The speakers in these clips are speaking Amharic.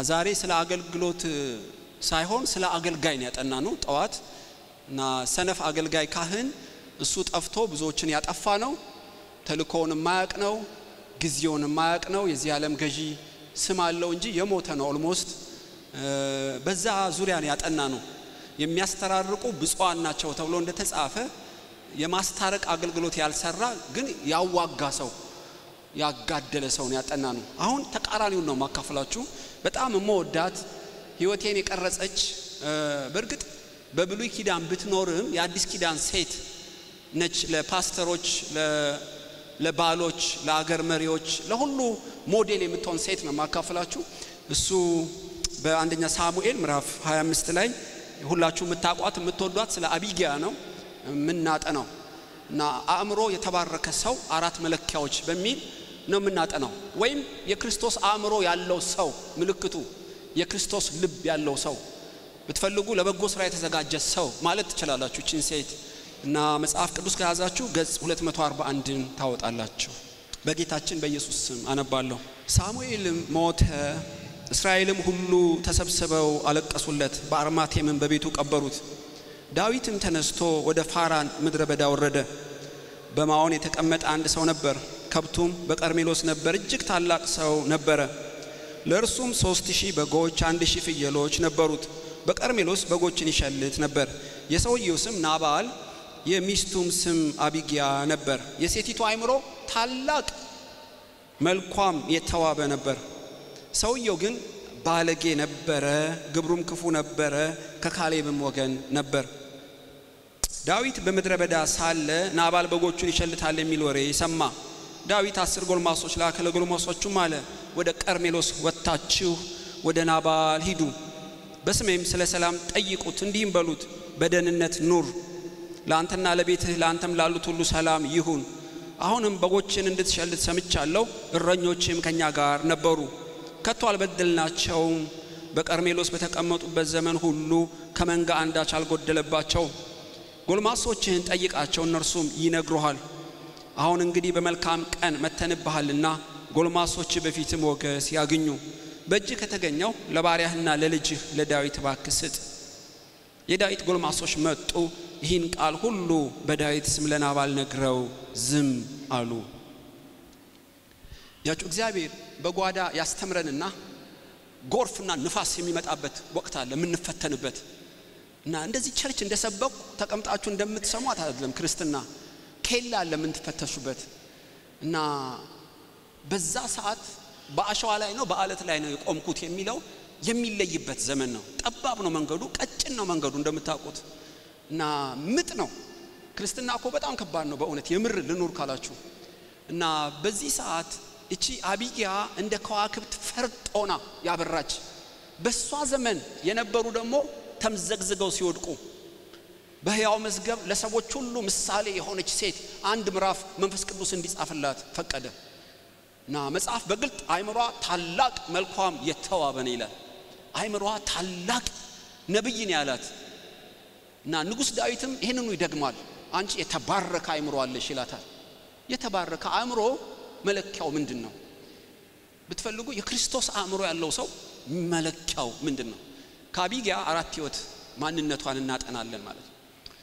ዛሬ ስለ አገልግሎት ሳይሆን ስለ አገልጋይ ነው ያጠና ነው ጠዋት እና ሰነፍ አገልጋይ ካህን እሱ ጠፍቶ ብዙዎችን ያጠፋ ነው። ተልእኮውን የማያቅ ነው። ጊዜውን የማያቅ ነው። የዚህ ዓለም ገዢ ስም አለው እንጂ የሞተ ነው ኦልሞስት። በዛ ዙሪያ ነው ያጠና ነው። የሚያስተራርቁ ብፁዓን ናቸው ተብሎ እንደተጻፈ የማስታረቅ አገልግሎት ያልሰራ ግን ያዋጋ ሰው ያጋደለ ሰውን ያጠና ነው። አሁን ተቃራኒውን ነው ማካፈላችሁ። በጣም የምወዳት ህይወቴን የቀረጸች በእርግጥ በብሉይ ኪዳን ብትኖርም የአዲስ ኪዳን ሴት ነች። ለፓስተሮች፣ ለባሎች፣ ለአገር መሪዎች፣ ለሁሉ ሞዴል የምትሆን ሴት ነው ማካፈላችሁ። እሱ በአንደኛ ሳሙኤል ምዕራፍ 25 ላይ ሁላችሁ የምታውቋት የምትወዷት ስለ አቢጊያ ነው የምናጠናው እና አእምሮ የተባረከ ሰው አራት መለኪያዎች በሚል ነው የምናጠናው። ወይም የክርስቶስ አእምሮ ያለው ሰው ምልክቱ የክርስቶስ ልብ ያለው ሰው ብትፈልጉ ለበጎ ስራ የተዘጋጀ ሰው ማለት ትችላላችሁ ይችን ሴት እና መጽሐፍ ቅዱስ ከያዛችሁ ገጽ 241ን ታወጣላችሁ። በጌታችን በኢየሱስ ስም አነባለሁ። ሳሙኤልም ሞተ፣ እስራኤልም ሁሉ ተሰብስበው አለቀሱለት፣ በአርማቴምም በቤቱ ቀበሩት። ዳዊትም ተነስቶ ወደ ፋራን ምድረ በዳ ወረደ። በማዖን የተቀመጠ አንድ ሰው ነበር፣ ከብቱም በቀርሜሎስ ነበር። እጅግ ታላቅ ሰው ነበረ። ለእርሱም ሶስት ሺህ በጎች፣ አንድ ሺህ ፍየሎች ነበሩት። በቀርሜሎስ በጎችን ይሸልት ነበር። የሰውየው ስም ናባል፣ የሚስቱም ስም አቢጊያ ነበር። የሴቲቱ አእምሮ ታላቅ መልኳም የተዋበ ነበር። ሰውየው ግን ባለጌ ነበረ፣ ግብሩም ክፉ ነበረ፣ ከካሌብም ወገን ነበር። ዳዊት በምድረ በዳ ሳለ ናባል በጎቹን ይሸልታል የሚል ወሬ ሰማ። ዳዊት አስር ጎልማሶች ላከ። ለጎልማሶቹም አለ ወደ ቀርሜሎስ ወጥታችሁ ወደ ናባል ሂዱ፣ በስሜም ስለ ሰላም ጠይቁት፣ እንዲህም በሉት በደህንነት ኑር፣ ለአንተና ለቤትህ ለአንተም ላሉት ሁሉ ሰላም ይሁን። አሁንም በጎችን እንድትሸልት ሰምቻለሁ፣ እረኞችም ከእኛ ጋር ነበሩ፣ ከቶ አልበደልናቸውም። በቀርሜሎስ በተቀመጡበት ዘመን ሁሉ ከመንጋ አንዳች አልጎደለባቸውም። ጎልማሶችህን ጠይቃቸው፣ እነርሱም ይነግሩሃል። አሁን እንግዲህ በመልካም ቀን መተንብሃልና ጎልማሶች በፊትም ሞገስ ያግኙ። በእጅህ ከተገኘው ለባሪያህና ለልጅህ ለዳዊት እባክህ ስጥ። የዳዊት ጎልማሶች መጡ፣ ይህን ቃል ሁሉ በዳዊት ስም ለናባል ነግረው ዝም አሉ። ያችሁ እግዚአብሔር በጓዳ ያስተምረንና ጎርፍና ንፋስ የሚመጣበት ወቅት አለ የምንፈተንበት እና እንደዚህ ቸርች እንደሰበኩ ተቀምጣችሁ እንደምትሰሟት አይደለም ክርስትና ኬላ አለ የምትፈተሹበት እና በዛ ሰዓት በአሸዋ ላይ ነው በአለት ላይ ነው የቆምኩት የሚለው የሚለይበት ዘመን ነው። ጠባብ ነው መንገዱ፣ ቀጭን ነው መንገዱ እንደምታውቁት እና ምጥ ነው። ክርስትና እኮ በጣም ከባድ ነው በእውነት የምር ልኑር ካላችሁ እና በዚህ ሰዓት እቺ አቢጊያ እንደ ከዋክብት ፈርጦና ያበራች በሷ ዘመን የነበሩ ደግሞ ተምዘግዝገው ሲወድቁ በሕያው መዝገብ ለሰዎች ሁሉ ምሳሌ የሆነች ሴት አንድ ምዕራፍ መንፈስ ቅዱስ እንዲጻፍላት ፈቀደ እና መጽሐፍ በግልጥ አይምሯ ታላቅ መልኳም የተዋበ ነው ይላል። አይምሯ ታላቅ ነብይ ነው ያላት እና ንጉሥ ዳዊትም ይህንኑ ይደግማል። አንቺ የተባረከ አይምሮ አለሽ ይላታል። የተባረከ አእምሮ መለኪያው ምንድን ነው ብትፈልጉ የክርስቶስ አእምሮ ያለው ሰው መለኪያው ምንድን ነው? ከአቢጊያ አራት ህይወት ማንነቷን እናጠናለን ማለት ነው።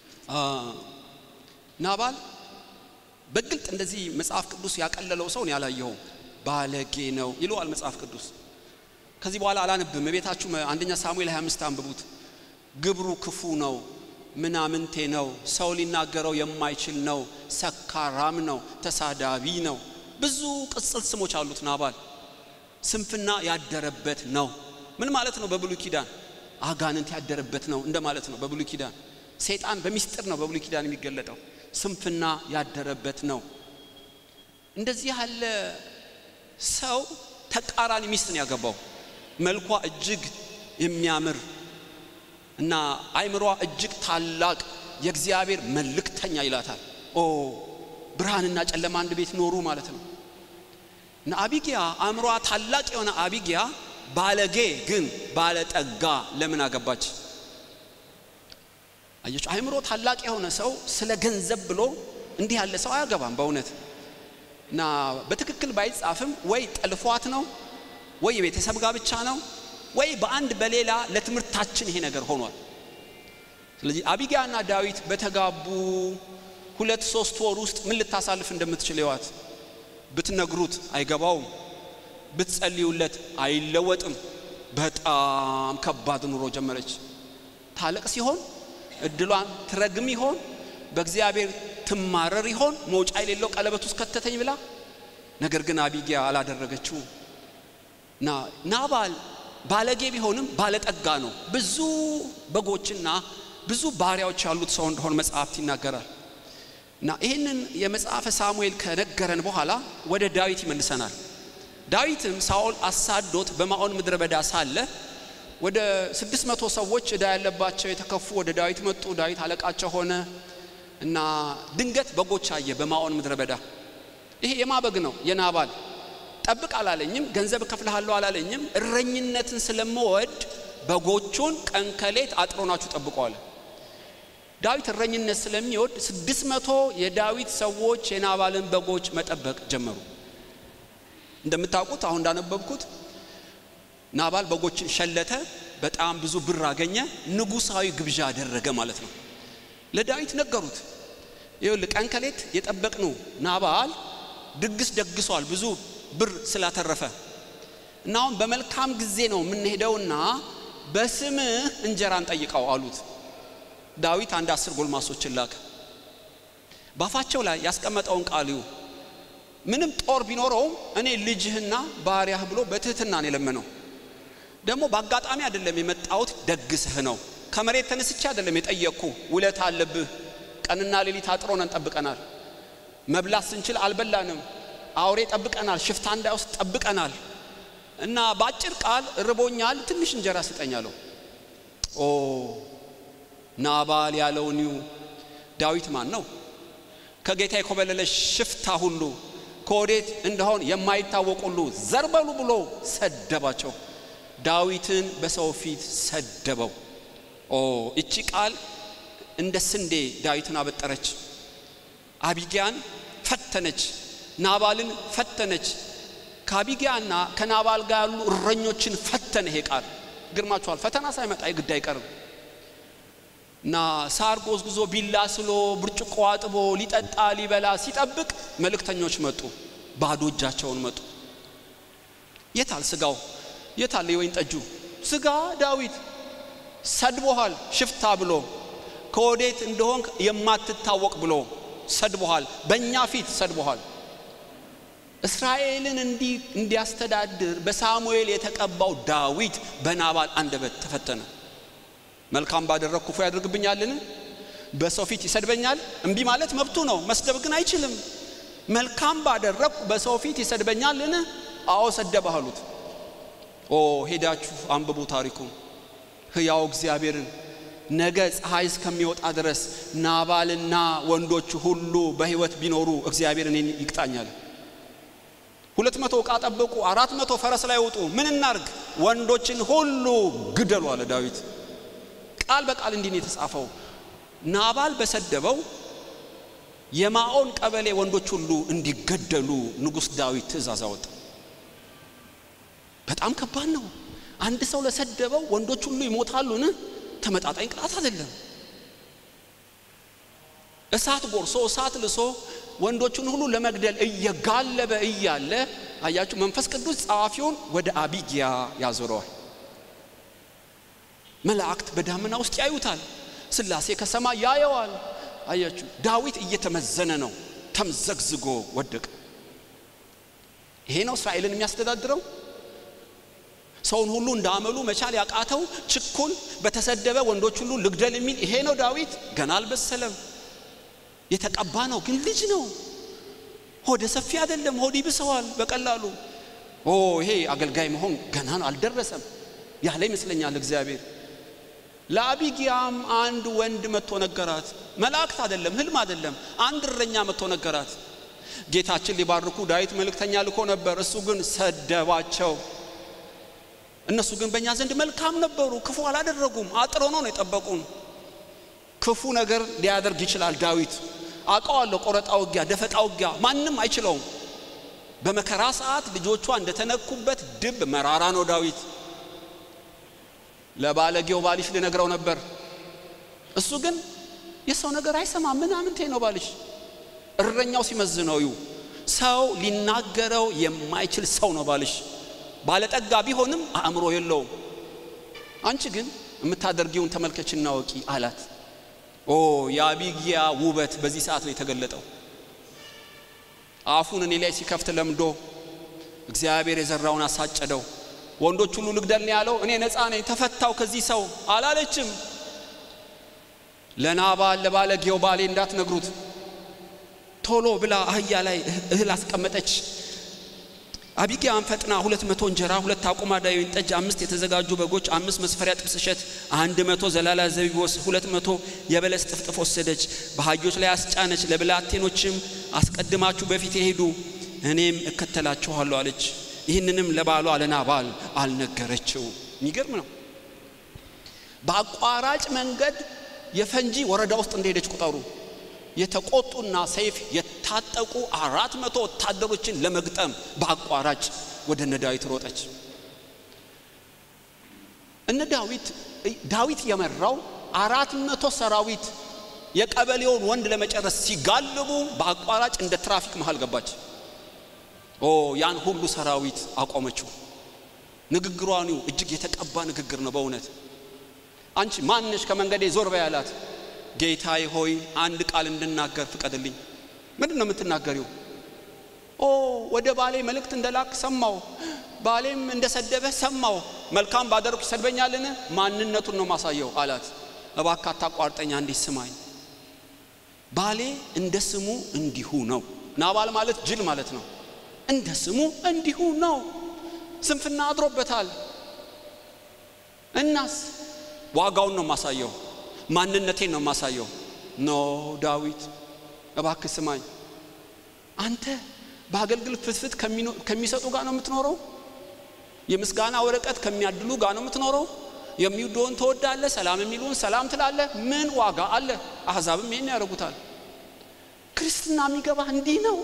ናባል በግልጥ እንደዚህ መጽሐፍ ቅዱስ ያቀለለው ሰውን ያላየኸውም ባለጌ ነው ይለዋል መጽሐፍ ቅዱስ። ከዚህ በኋላ አላነብም። ቤታችሁ አንደኛ ሳሙኤል 25 አንብቡት። ግብሩ ክፉ ነው፣ ምናምንቴ ነው፣ ሰው ሊናገረው የማይችል ነው፣ ሰካራም ነው፣ ተሳዳቢ ነው። ብዙ ቅጽል ስሞች አሉት ናባል። ስንፍና ያደረበት ነው። ምን ማለት ነው? በብሉይ ኪዳን አጋንንት ያደረበት ነው እንደማለት ነው። በብሉይ ኪዳን ሰይጣን በሚስጥር ነው በብሉይ ኪዳን የሚገለጠው። ስንፍና ያደረበት ነው። እንደዚህ ያለ ሰው ተቃራኒ ሚስት ነው ያገባው። መልኳ እጅግ የሚያምር እና አይምሯ እጅግ ታላቅ የእግዚአብሔር መልእክተኛ ይላታል። ኦ ብርሃንና ጨለማ አንድ ቤት ኖሩ ማለት ነው። እና አቢጊያ አእምሯ ታላቅ የሆነ አቢጊያ ባለጌ ግን ባለጠጋ ለምን አገባች? አየች። አእምሮ ታላቅ የሆነ ሰው ስለ ገንዘብ ብሎ እንዲህ ያለ ሰው አያገባም በእውነት እና በትክክል ባይጻፍም ወይ ጠልፏት ነው ወይ የቤተሰብ ጋብቻ ነው ወይ በአንድ በሌላ ለትምህርታችን ይሄ ነገር ሆኗል። ስለዚህ አቢጊያና ዳዊት በተጋቡ ሁለት ሶስት ወር ውስጥ ምን ልታሳልፍ እንደምትችል ይዋት። ብትነግሩት አይገባውም፣ ብትጸልዩለት አይለወጥም። በጣም ከባድ ኑሮ ጀመረች። ታለቅ ሲሆን እድሏን ትረግም ይሆን? በእግዚአብሔር ትማረር ይሆን? መውጫ የሌለው ቀለበት ውስጥ ከተተኝ ብላ። ነገር ግን አቢጊያ አላደረገችው። ና ናባል ባለጌ ቢሆንም ባለጠጋ ነው። ብዙ በጎችና ብዙ ባሪያዎች ያሉት ሰው እንደሆን መጽሐፍት ይናገራል። እና ይህንን የመጽሐፈ ሳሙኤል ከነገረን በኋላ ወደ ዳዊት ይመልሰናል። ዳዊትም ሳኦል አሳዶት በማዖን ምድረ በዳ ሳለ ወደ ስድስት መቶ ሰዎች ዕዳ ያለባቸው የተከፉ ወደ ዳዊት መጡ። ዳዊት አለቃቸው ሆነ እና ድንገት በጎች አየ በማዖን ምድረ በዳ። ይሄ የማበግ ነው የናባል ጠብቅ አላለኝም፣ ገንዘብ እከፍልሃለሁ አላለኝም። እረኝነትን ስለምወድ በጎቹን ቀን ከሌት አጥሮናችሁ ጠብቁ አለ። ዳዊት እረኝነት ስለሚወድ ስድስት መቶ የዳዊት ሰዎች የናባልን በጎች መጠበቅ ጀመሩ። እንደምታውቁት አሁን እንዳነበብኩት ናባል በጎችን ሸለተ፣ በጣም ብዙ ብር አገኘ፣ ንጉሳዊ ግብዣ አደረገ ማለት ነው። ለዳዊት ነገሩት። ይኸውልህ ቀን ከሌት የጠበቅነው ናባል ድግስ ደግሷል ብዙ ብር ስላተረፈ እና አሁን በመልካም ጊዜ ነው የምንሄደውና በስምህ እንጀራ እንጠይቀው አሉት። ዳዊት አንድ አስር ጎልማሶችን ላከ። ባፋቸው ላይ ያስቀመጠውን ቃል ይሁ ምንም ጦር ቢኖረውም እኔ ልጅህና ባሪያህ ብሎ በትህትና ነው የለመነው። ደግሞ በአጋጣሚ አይደለም የመጣሁት ደግስህ ነው። ከመሬት ተነስቼ አይደለም የጠየቅኩ። ውለት አለብህ። ቀንና ሌሊት አጥሮነን ጠብቀናል። መብላት ስንችል አልበላንም። አውሬ ጠብቀናል። ሽፍታ እንዳይወስድ ጠብቀናል። እና በአጭር ቃል ርቦኛል፣ ትንሽ እንጀራ ስጠኝ አለው። ኦ ናባል ያለውን ይሁ ዳዊት ማን ነው? ከጌታ የኮበለለ ሽፍታ ሁሉ ከወዴት እንደሆን የማይታወቅ ሁሉ ዘርበሉ ብሎ ሰደባቸው። ዳዊትን በሰው ፊት ሰደበው። ኦ እቺ ቃል እንደ ስንዴ ዳዊትን አበጠረች። አቢጊያን ፈተነች። ናባልን ፈተነች። ከአቢጊያና ከናባል ጋር ያሉ እረኞችን ፈተነ። ይሄ ቃል ግርማችኋል። ፈተና ሳይመጣ የግድ አይቀርም እና ሳር ጎዝጉዞ ቢላ ስሎ ብርጭቆ አጥቦ ሊጠጣ ሊበላ ሲጠብቅ መልእክተኞች መጡ። ባዶ እጃቸውን መጡ። የታል ስጋው? የታል የወይን ጠጁ? ስጋ ዳዊት ሰድቦሃል፣ ሽፍታ ብሎ ከወዴት እንደሆን የማትታወቅ ብሎ ሰድቦሃል። በእኛ ፊት ሰድቦሃል። እስራኤልን እንዲያስተዳድር በሳሙኤል የተቀባው ዳዊት በናባል አንደበት ተፈተነ። መልካም ባደረግ ክፉ ያደርግብኛልን? በሰው ፊት ይሰድበኛል? እምቢ ማለት መብቱ ነው፣ መስደብ ግን አይችልም። መልካም ባደረግ በሰው ፊት ይሰድበኛልን? አዎ ሰደበህ አሉት። ኦ ሄዳችሁ አንብቡ ታሪኩን። ሕያው እግዚአብሔርን ነገ ፀሐይ እስከሚወጣ ድረስ ናባልና ወንዶቹ ሁሉ በሕይወት ቢኖሩ እግዚአብሔር እኔን ይቅጣኛል። ሁለት መቶ ዕቃ ጠበቁ፣ አራት መቶ ፈረስ ላይ ወጡ። ምን እናርግ? ወንዶችን ሁሉ ግደሉ አለ ዳዊት። ቃል በቃል እንዲህ ነው የተጻፈው። ናባል በሰደበው የማዖን ቀበሌ ወንዶች ሁሉ እንዲገደሉ ንጉሥ ዳዊት ትእዛዝ አወጣ። በጣም ከባድ ነው። አንድ ሰው ለሰደበው ወንዶች ሁሉ ይሞታሉን? ተመጣጣኝ ቅጣት አይደለም። እሳት ጎርሶ እሳት ልሶ ወንዶቹን ሁሉ ለመግደል እየጋለበ እያለ አያችሁ፣ መንፈስ ቅዱስ ጸሐፊውን ወደ አቢጊያ ያዞረዋል። መላእክት በዳመና ውስጥ ያዩታል። ስላሴ ከሰማይ ያየዋል። አያችሁ፣ ዳዊት እየተመዘነ ነው። ተምዘግዝጎ ወደቀ። ይሄ ነው እስራኤልን የሚያስተዳድረው። ሰውን ሁሉ እንዳመሉ መቻል ያቃተው ችኩል፣ በተሰደበ ወንዶች ሁሉ ልግደል የሚል ይሄ ነው ዳዊት። ገና አልበሰለም። የተቀባ ነው ግን ልጅ ነው። ሆደ ሰፊ አይደለም። ሆድ ይብሰዋል በቀላሉ። ኦ ይሄ አገልጋይ መሆን ገና ነው፣ አልደረሰም ያለ ይመስለኛል እግዚአብሔር። ለአቢጊያም አንድ ወንድ መጥቶ ነገራት። መላእክት አይደለም፣ ህልም አይደለም፣ አንድ እረኛ መጥቶ ነገራት። ጌታችን ሊባርኩ ዳዊት መልእክተኛ ልኮ ነበር፣ እሱ ግን ሰደባቸው። እነሱ ግን በእኛ ዘንድ መልካም ነበሩ፣ ክፉ አላደረጉም። አጥሮ ነው ነው የጠበቁን። ክፉ ነገር ሊያደርግ ይችላል ዳዊት አውቀዋለሁ። ቆረጣ ውጊያ፣ ደፈጣ ውጊያ ማንም አይችለውም። በመከራ ሰዓት ልጆቿ እንደተነኩበት ድብ መራራ ነው ዳዊት። ለባለጌው ባልሽ ልነግረው ነበር። እሱ ግን የሰው ነገር አይሰማም። ምናምንቴ ነው ባልሽ። እረኛው ሲመዝነው ይው ሰው ሊናገረው የማይችል ሰው ነው ባልሽ። ባለጠጋ ቢሆንም አእምሮ የለውም። አንቺ ግን የምታደርጊውን ተመልከችና ወቂ አላት። ኦ የአቢግያ ውበት በዚህ ሰዓት ነው የተገለጠው። አፉን እኔ ላይ ሲከፍት ለምዶ እግዚአብሔር የዘራውን አሳጨደው። ወንዶች ሁሉ ልግደል ነው ያለው። እኔ ነፃ ነኝ ተፈታው ከዚህ ሰው አላለችም። ለናባል ለባለጌው ባሌ እንዳትነግሩት ቶሎ ብላ አህያ ላይ እህል አስቀመጠች። አቢግያም ፈጥና ሁለት መቶ እንጀራ፣ ሁለት አቁማዳ የወይን ጠጅ፣ አምስት የተዘጋጁ በጎች፣ አምስት መስፈሪያ ጥብስ እሸት፣ አንድ መቶ ዘላላ ዘቢብ፣ ሁለት መቶ የበለስ ጥፍጥፍ ወሰደች። በአህዮች ላይ አስጫነች። ለብላቴኖችም አስቀድማችሁ በፊት ሄዱ፣ እኔም እከተላችኋለሁ አለች። ይህንንም ለባሏ ለናባል አልነገረችው። የሚገርም ነው። በአቋራጭ መንገድ የፈንጂ ወረዳ ውስጥ እንደሄደች ቁጠሩ። የተቆጡና ሰይፍ የታጠቁ አራት መቶ ወታደሮችን ለመግጠም በአቋራጭ ወደ እነ ዳዊት ሮጠች። እነ ዳዊት ዳዊት የመራው አራት መቶ ሰራዊት የቀበሌውን ወንድ ለመጨረስ ሲጋልቡ በአቋራጭ እንደ ትራፊክ መሃል ገባች። ኦ ያን ሁሉ ሰራዊት አቆመችው። ንግግሯን እጅግ የተቀባ ንግግር ነው በእውነት አንቺ ማንሽ ከመንገዴ ዞር በይ አላት። ጌታዬ ሆይ አንድ ቃል እንድናገር ፍቀድልኝ። ምንድን ነው የምትናገሪው? ኦ ወደ ባሌ መልእክት እንደላክ ሰማው፣ ባሌም እንደሰደበህ ሰማው። መልካም ባደረኩ ይሰድበኛልን? ማንነቱን ነው ማሳየው አላት። እባክህ አታቋርጠኝ፣ አንዲት ስማኝ። ባሌ እንደ ስሙ እንዲሁ ነው። ናባል ማለት ጅል ማለት ነው። እንደ ስሙ እንዲሁ ነው። ስንፍና አድሮበታል። እናስ ዋጋውን ነው ማሳየው ማንነቴን ነው የማሳየው። ኖ ዳዊት እባክህ ስማኝ። አንተ በአገልግሎት ፍትፍት ከሚሰጡ ጋር ነው የምትኖረው? የምስጋና ወረቀት ከሚያድሉ ጋር ነው የምትኖረው? የሚወደውን ትወዳለህ፣ ሰላም የሚሉን ሰላም ትላለህ። ምን ዋጋ አለ? አሕዛብም ይህን ያደርጉታል። ክርስትና የሚገባ እንዲህ ነው።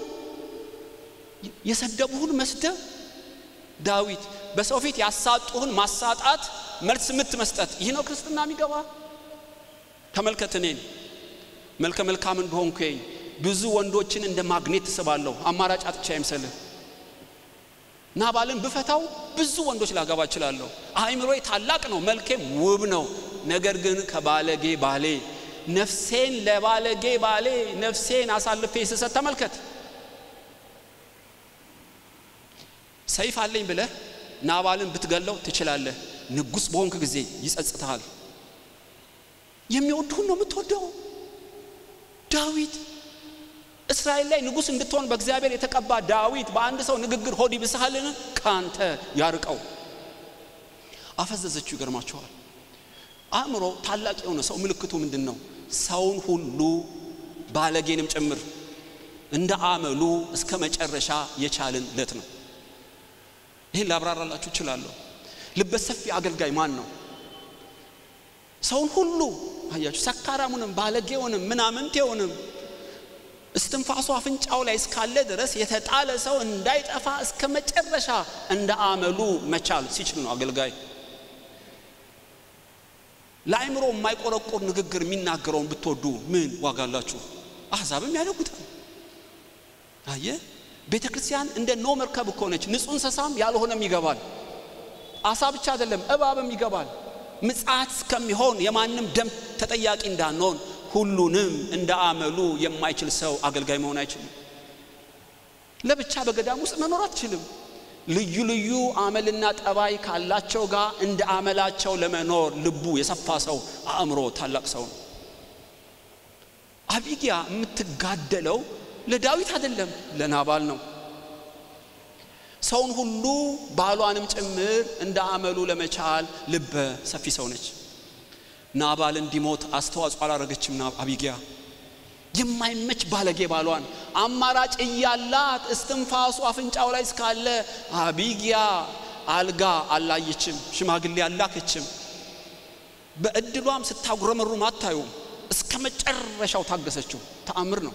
የሰደቡህን መስደብ ዳዊት በሰው ፊት ያሳጡህን ማሳጣት፣ መልስ ምት መስጠት፣ ይህ ነው ክርስትና የሚገባ ተመልከት እኔን መልከ መልካም እንደሆንኩኝ ብዙ ወንዶችን እንደ ማግኔት ትስባለሁ። አማራጭ አጥቻ አይምሰልህ። ናባልን ብፈታው ብዙ ወንዶች ላገባ እችላለሁ። አእምሮዬ ታላቅ ነው፣ መልኬም ውብ ነው። ነገር ግን ከባለጌ ባሌ ነፍሴን ለባለጌ ባሌ ነፍሴን አሳልፌ ስሰጥ ተመልከት። ሰይፍ አለኝ ብለህ ናባልን ብትገለው ትችላለህ። ንጉሥ በሆንክ ጊዜ ይጸጽትሃል። የሚወድሁን ነው የምትወደው። ዳዊት እስራኤል ላይ ንጉሥ እንድትሆን በእግዚአብሔር የተቀባ ዳዊት በአንድ ሰው ንግግር ሆድ ይብስሃልን? ካንተ ያርቀው። አፈዘዘችው። ይገርማችኋል። አእምሮ ታላቅ የሆነ ሰው ምልክቱ ምንድን ነው? ሰውን ሁሉ ባለጌንም ጭምር እንደ አመሉ እስከ መጨረሻ የቻልን ለት ነው። ይህን ላብራራላችሁ እችላለሁ። ልበሰፊ አገልጋይ ማን ነው? ሰውን ሁሉ አያችሁ፣ ሰካራሙንም ባለጌውንም ምናምንቴውንም እስትንፋሱ አፍንጫው ላይ እስካለ ድረስ የተጣለ ሰው እንዳይጠፋ እስከ መጨረሻ እንደ አመሉ መቻል ሲችል ነው አገልጋይ። ለአእምሮ የማይቆረቆር ንግግር የሚናገረውን ብትወዱ ምን ዋጋ አላችሁ? አሕዛብም ያደጉታል። አየ ቤተ ክርስቲያን እንደ ኖ መርከብ እኮ ነች። ንጹሕ እንስሳም ያልሆነም ይገባል። አሳ ብቻ አይደለም እባብም ይገባል። ምጽአት እስከሚሆን የማንም ደም ተጠያቂ እንዳንሆን ሁሉንም እንደ አመሉ የማይችል ሰው አገልጋይ መሆን አይችልም። ለብቻ በገዳም ውስጥ መኖር አትችልም። ልዩ ልዩ አመልና ጠባይ ካላቸው ጋር እንደ አመላቸው ለመኖር ልቡ የሰፋ ሰው አእምሮ ታላቅ ሰው ነው። አቢጊያ የምትጋደለው ለዳዊት አይደለም፣ ለናባል ነው። ሰውን ሁሉ ባሏንም ጭምር እንደ አመሉ ለመቻል ልበ ሰፊ ሰው ነች። ናባል እንዲሞት አስተዋጽኦ አላረገችም። አቢጊያ የማይመች ባለጌ ባሏን አማራጭ እያላት እስትንፋሱ አፍንጫው ላይ እስካለ አቢጊያ አልጋ አላየችም፣ ሽማግሌ አላከችም። በእድሏም ስታጉረመሩም አታዩም። እስከ መጨረሻው ታገሰችው። ተአምር ነው።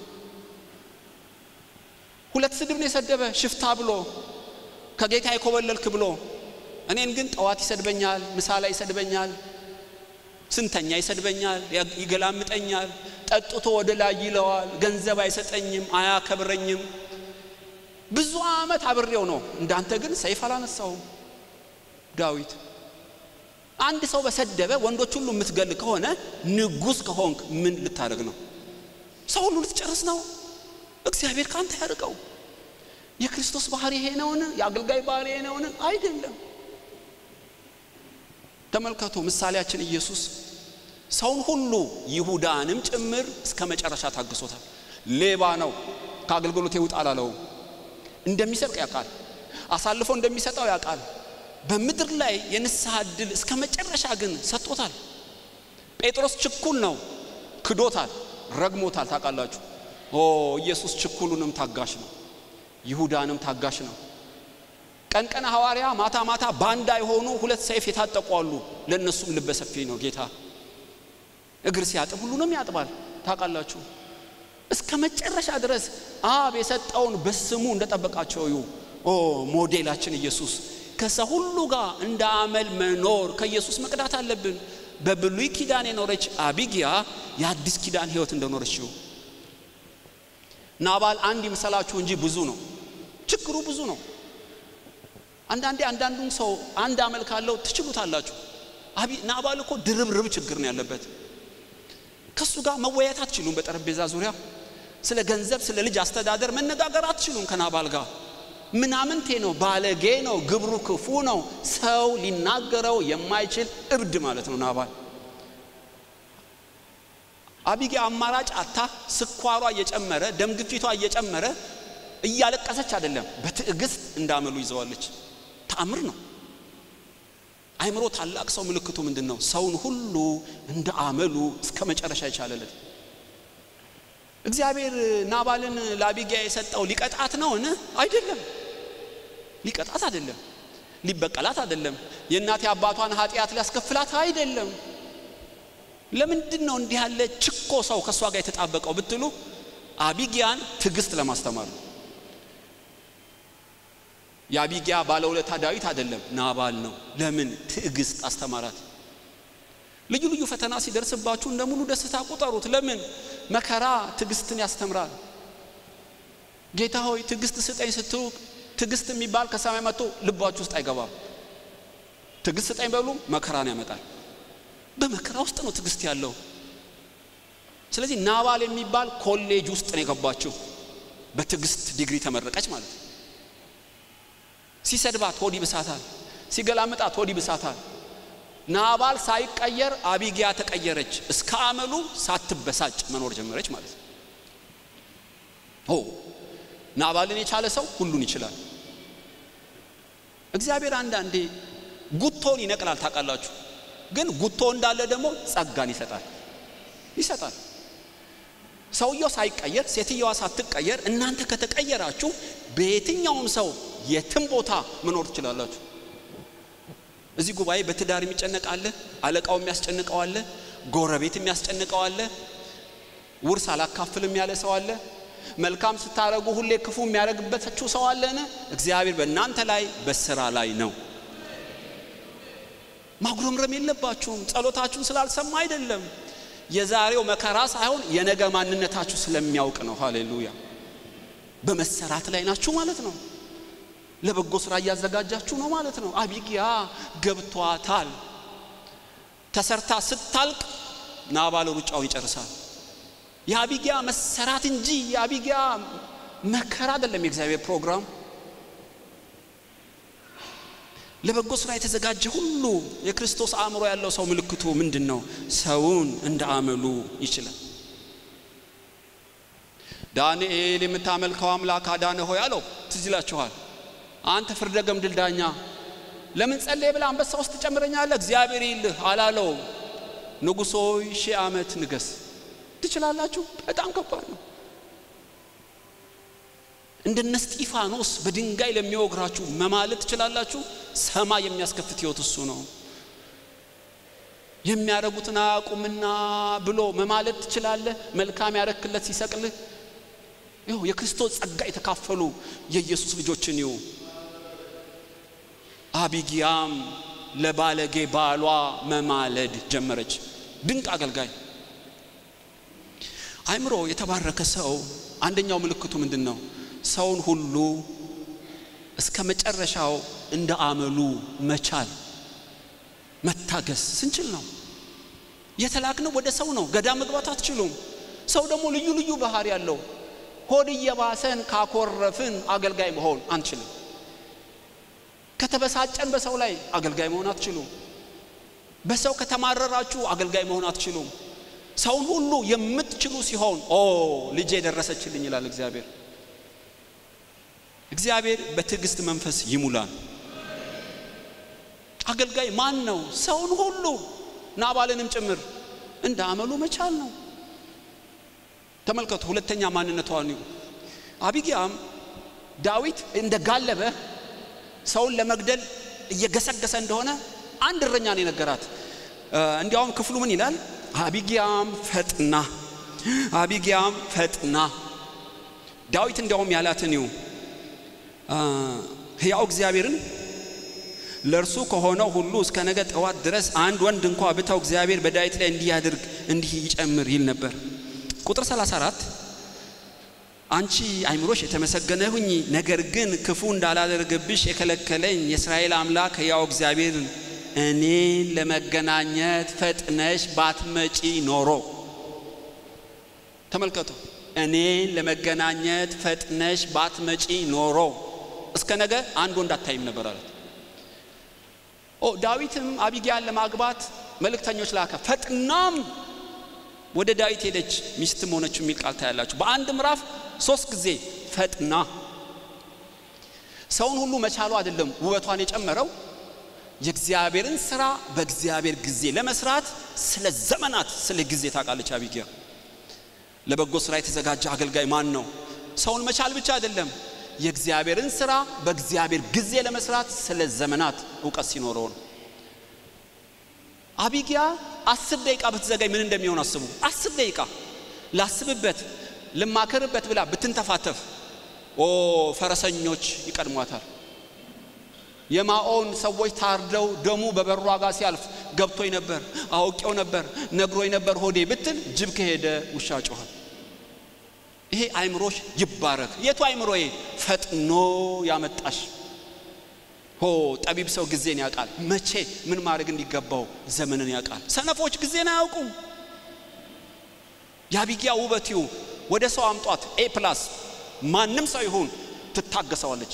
ሁለት ስድብ ነው የሰደበ ሽፍታ ብሎ ከጌታ የኮበለልክ ብሎ እኔን ግን ጠዋት ይሰድበኛል፣ ምሳ ላይ ይሰድበኛል፣ ስንተኛ ይሰድበኛል፣ ይገላምጠኛል፣ ጠጥቶ ወደ ላይ ይለዋል፣ ገንዘብ አይሰጠኝም፣ አያከብረኝም። ብዙ ዓመት አብሬው ነው። እንዳንተ ግን ሰይፍ አላነሳውም። ዳዊት አንድ ሰው በሰደበ ወንዶች ሁሉ የምትገል ከሆነ ንጉሥ ከሆንክ ምን ልታደርግ ነው? ሰው ሁሉ ልትጨርስ ነው? እግዚአብሔር ካንተ ያርቀው። የክርስቶስ ባህሪ ይሄ ነውን? የአገልጋይ ባህሪ ይሄ ነውን? አይደለም። ተመልከቱ፣ ምሳሌያችን ኢየሱስ ሰውን ሁሉ ይሁዳንም ጭምር እስከ መጨረሻ ታግሶታል። ሌባ ነው፣ ከአገልግሎት ይውጣ አላለውም። እንደሚሰርቅ ያውቃል። አሳልፎ እንደሚሰጠው ያውቃል። በምድር ላይ የንስሐ ዕድል እስከ መጨረሻ ግን ሰጥቶታል። ጴጥሮስ ችኩል ነው፣ ክዶታል፣ ረግሞታል። ታውቃላችሁ። ኦ ኢየሱስ ችኩሉንም ታጋሽ ነው፣ ይሁዳንም ታጋሽ ነው። ቀን ቀን ሐዋርያ ማታ ማታ ባንዳ የሆኑ ሁለት ሰይፍ የታጠቁ አሉ። ለእነሱም ልበ ሰፊ ነው ጌታ። እግር ሲያጥብ ሁሉንም ያጥባል። ታውቃላችሁ እስከ መጨረሻ ድረስ አብ የሰጠውን በስሙ እንደጠበቃቸው እዩ። ኦ ሞዴላችን ኢየሱስ ከዛ ሁሉ ጋር እንደ አመል መኖር ከኢየሱስ መቅዳት አለብን። በብሉይ ኪዳን የኖረች አቢጊያ የአዲስ ኪዳን ሕይወት እንደኖረችው ናባል አንድ ይምሰላችሁ እንጂ ብዙ ነው። ችግሩ ብዙ ነው። አንዳንዴ አንዳንዱን ሰው አንድ አመል ካለው ትችሉታላችሁ። ናባል እኮ ድርብርብ ችግር ነው ያለበት። ከሱ ጋር መወያየት አትችሉም። በጠረጴዛ ዙሪያ ስለ ገንዘብ፣ ስለ ልጅ አስተዳደር መነጋገር አትችሉም ከናባል ጋር። ምናምንቴ ነው፣ ባለጌ ነው፣ ግብሩ ክፉ ነው፣ ሰው ሊናገረው የማይችል እብድ ማለት ነው ናባል። አቢጌ አማራጭ አታ ስኳሯ እየጨመረ ደም ግፊቷ እየጨመረ እያለቀሰች አይደለም፣ በትዕግስት እንዳመሉ ይዘዋለች። ተአምር ነው። አይምሮ ታላቅ ሰው ምልክቱ ምንድን ነው? ሰውን ሁሉ እንደ አመሉ እስከ መጨረሻ ይቻለለት። እግዚአብሔር ናባልን ለአቢጊያ የሰጠው ሊቀጣት ነውን? አይደለም። ሊቀጣት አይደለም። ሊበቀላት አይደለም። የእናቴ አባቷን ኃጢአት ሊያስከፍላት አይደለም። ለምንድን ነው እንዲህ ያለ ችኮ ሰው ከእሷ ጋር የተጣበቀው ብትሉ አቢጊያን ትዕግስት ለማስተማር ነው። የአቢጊያ ባለውለታ ዳዊት አይደለም ናባል ነው። ለምን ትዕግስት አስተማራት። ልዩ ልዩ ፈተና ሲደርስባችሁ እንደ ሙሉ ደስታ ቁጠሩት። ለምን መከራ ትዕግስትን ያስተምራል። ጌታ ሆይ ትዕግስት ስጠኝ ስትሉ ትዕግስት የሚባል ከሰማይ መጥቶ ልባችሁ ውስጥ አይገባም። ትዕግስት ስጠኝ በሉ መከራን ያመጣል። በመከራ ውስጥ ነው ትዕግስት ያለው። ስለዚህ ናባል የሚባል ኮሌጅ ውስጥ ነው የገባችው። በትዕግስት ዲግሪ ተመረቀች ማለት ነው። ሲሰድባት ሆድ ይብሳታል፣ ሲገላምጣት ሆድ ይብሳታል። ናባል ሳይቀየር አቢጊያ ተቀየረች። እስከ አመሉ ሳትበሳጭ መኖር ጀመረች ማለት ነው። ኦ ናባልን የቻለ ሰው ሁሉን ይችላል። እግዚአብሔር አንዳንዴ ጉቶን ይነቅላል ታውቃላችሁ። ግን ጉቶ እንዳለ ደግሞ ጸጋን ይሰጣል ይሰጣል። ሰውየው ሳይቀየር ሴትየዋ ሳትቀየር እናንተ ከተቀየራችሁ በየትኛውም ሰው የትም ቦታ መኖር ትችላላችሁ። እዚህ ጉባኤ በትዳር የሚጨነቅ አለ፣ አለቃው የሚያስጨንቀው አለ፣ ጎረቤት የሚያስጨንቀው አለ፣ ውርስ አላካፍልም ያለ ሰው አለ፣ መልካም ስታረጉ ሁሌ ክፉ የሚያደርግበታችሁ ሰው አለን። እግዚአብሔር በእናንተ ላይ በስራ ላይ ነው። ማጉረምረም የለባችሁም። ጸሎታችሁን ስላልሰማ አይደለም። የዛሬው መከራ ሳይሆን የነገ ማንነታችሁ ስለሚያውቅ ነው። ሃሌሉያ። በመሰራት ላይ ናችሁ ማለት ነው። ለበጎ ስራ እያዘጋጃችሁ ነው ማለት ነው። አቢጊያ ገብቷታል። ተሰርታ ስታልቅ ናባል ሩጫውን ይጨርሳል። የአቢጊያ መሰራት እንጂ የአቢጊያ መከራ አይደለም የእግዚአብሔር ፕሮግራም። ለበጎ ስራ የተዘጋጀ ሁሉ የክርስቶስ አእምሮ ያለው ሰው ምልክቱ ምንድን ነው? ሰውን እንደ አመሉ ይችላል። ዳንኤል የምታመልከው አምላክ አዳነ ሆይ አለው። ትዝ ይላችኋል። አንተ ፍርደ ገምድል ዳኛ ለምን ጸለይ ብለህ አንበሳ ውስጥ ትጨምረኛለህ? እግዚአብሔር ይልህ አላለውም። ንጉሥ ሆይ ሺህ ዓመት ንገስ። ትችላላችሁ። በጣም ከባድ ነው። እንደነ እስጢፋኖስ በድንጋይ ለሚወግራችሁ መማለት ትችላላችሁ። ሰማይ የሚያስከፍት ሕይወት እሱ ነው። የሚያደርጉትን አያውቁምና ብሎ መማለት ትችላለህ። መልካም ያረክለት ሲሰቅልህ ይኸው የክርስቶስ ጸጋ የተካፈሉ የኢየሱስ ልጆችን ይሁ አቢጊያም ለባለጌ ባሏ መማለድ ጀመረች። ድንቅ አገልጋይ አእምሮ የተባረከ ሰው አንደኛው ምልክቱ ምንድን ነው? ሰውን ሁሉ እስከ መጨረሻው እንደ አመሉ መቻል መታገስ ስንችል ነው። የተላክነው ወደ ሰው ነው። ገዳም መግባት አትችሉም። ሰው ደግሞ ልዩ ልዩ ባህሪ ያለው ሆድ እየባሰን ካኮረፍን አገልጋይ መሆን አንችልም። ከተበሳጨን በሰው ላይ አገልጋይ መሆን አትችሉም። በሰው ከተማረራችሁ አገልጋይ መሆን አትችሉም። ሰውን ሁሉ የምትችሉ ሲሆን ኦ ልጄ ደረሰችልኝ ይላል እግዚአብሔር። እግዚአብሔር በትዕግስት መንፈስ ይሙላል። አገልጋይ ማን ነው? ሰውን ሁሉ ናባልንም ጭምር እንደ አመሉ መቻል ነው። ተመልከቱ፣ ሁለተኛ ማንነቷን አቢጊያም ዳዊት እንደ ጋለበ ሰውን ለመግደል እየገሰገሰ እንደሆነ አንድ እረኛ ነው የነገራት። እንዲያውም ክፍሉ ምን ይላል? አቢጊያም ፈጥና አቢጊያም ፈጥና ዳዊት እንዲያውም ያላትን ይው ሕያው እግዚአብሔርን ለእርሱ ከሆነው ሁሉ እስከ ነገ ጠዋት ድረስ አንድ ወንድ እንኳ ብተው እግዚአብሔር በዳዊት ላይ እንዲህ ያድርግ እንዲህ ይጨምር ይል ነበር። ቁጥር 34 አንቺ አይምሮሽ የተመሰገነ ሁኚ፣ ነገር ግን ክፉ እንዳላደርግብሽ የከለከለኝ የእስራኤል አምላክ ሕያው እግዚአብሔርን እኔን ለመገናኘት ፈጥነሽ ባትመጪ ኖሮ። ተመልከቱ፣ እኔን ለመገናኘት ፈጥነሽ ባትመጪ ኖሮ እስከ ነገ አንድ ወንድ አታይም ነበር አለት። ኦ ዳዊትም አቢጊያን ለማግባት መልእክተኞች ላከ። ፈጥናም ወደ ዳዊት ሄደች፣ ሚስትም ሆነች የሚል ቃል ታያላችሁ። በአንድ ምዕራፍ ሶስት ጊዜ ፈጥና። ሰውን ሁሉ መቻሉ አይደለም ውበቷን የጨመረው የእግዚአብሔርን ስራ በእግዚአብሔር ጊዜ ለመስራት ስለ ዘመናት ስለ ጊዜ ታውቃለች አቢጊያ። ለበጎ ስራ የተዘጋጀ አገልጋይ ማን ነው? ሰውን መቻል ብቻ አይደለም የእግዚአብሔርን ስራ በእግዚአብሔር ጊዜ ለመስራት ስለ ዘመናት እውቀት ሲኖረው ነው። አቢጊያ አስር ደቂቃ ብትዘጋኝ ምን እንደሚሆን አስቡ። አስር ደቂቃ ላስብበት ልማከርበት ብላ ብትንተፋተፍ ኦ ፈረሰኞች ይቀድሟታል። የማኦን ሰዎች ታርደው ደሙ በበሯ ጋር ሲያልፍ ገብቶኝ ነበር፣ አውቄው ነበር፣ ነግሮኝ ነበር ሆዴ ብትል ጅብ ከሄደ ውሻ ጮኋል። ይሄ አይምሮሽ ይባረክ። የቱ አይምሮዬ? ፈጥኖ ያመጣሽ ሆ ጠቢብ ሰው ጊዜን ያውቃል። መቼ ምን ማድረግ እንዲገባው ዘመንን ያውቃል። ሰነፎች ጊዜን አያውቁም። የአቢጊያ ውበት ይሁ ወደ ሰው አምጧት ኤ ፕላስ ማንም ሰው ይሁን ትታገሰዋለች።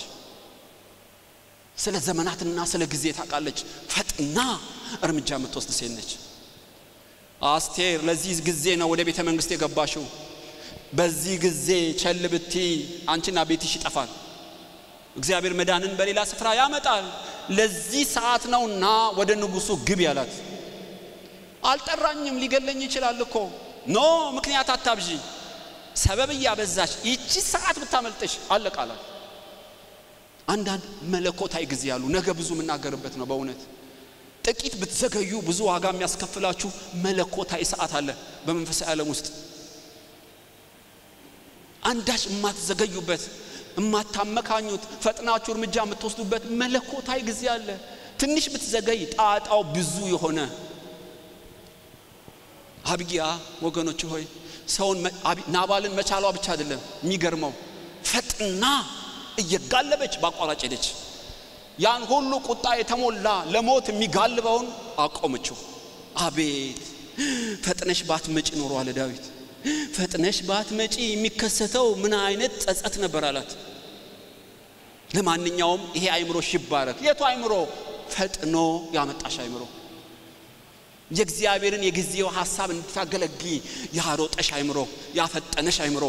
ስለ ዘመናትና ስለ ጊዜ ታውቃለች። ፈጥና እርምጃ የምትወስድ ሴት ነች። አስቴር ለዚህ ጊዜ ነው ወደ ቤተ መንግስት የገባሽው። በዚህ ጊዜ ቸል ብቲ አንቺና ቤትሽ ይጠፋል። እግዚአብሔር መዳንን በሌላ ስፍራ ያመጣል። ለዚህ ሰዓት ነውና ወደ ንጉሱ ግቢ ያላት። አልጠራኝም ሊገለኝ ይችላል እኮ ኖ ምክንያት አታብዢ። ሰበብ እያበዛሽ ይቺ ሰዓት ብታመልጥሽ አለቃላል። አንዳንድ መለኮታዊ ጊዜ ያሉ ነገ ብዙ የምናገርበት ነው። በእውነት ጥቂት ብትዘገዩ ብዙ ዋጋ የሚያስከፍላችሁ መለኮታዊ ሰዓት አለ በመንፈሳዊ ዓለም ውስጥ አንዳች የማትዘገዩበት የማታመካኙት ፈጥናችሁ እርምጃ የምትወስዱበት መለኮታዊ ጊዜ አለ። ትንሽ ብትዘገይ ጣጣው ብዙ የሆነ አቢጊያ ወገኖች ሆይ ሰውን ናባልን መቻሏ ብቻ አይደለም የሚገርመው፣ ፈጥና እየጋለበች በአቋራጭ ሄደች። ያን ሁሉ ቁጣ የተሞላ ለሞት የሚጋልበውን አቆመችው። አቤት ፈጥነሽ ባትመጪ ኖሮ አለ ዳዊት ፈጥነሽ ባትመጪ የሚከሰተው ምን አይነት ጸጸት ነበር አላት። ለማንኛውም ይሄ አይምሮሽ ይባረክ። የቱ አይምሮ? ፈጥኖ ያመጣሽ አይምሮ፣ የእግዚአብሔርን የጊዜው ሀሳብ እንድታገለጊ ያሮጠሽ አይምሮ፣ ያፈጠነሽ አይምሮ።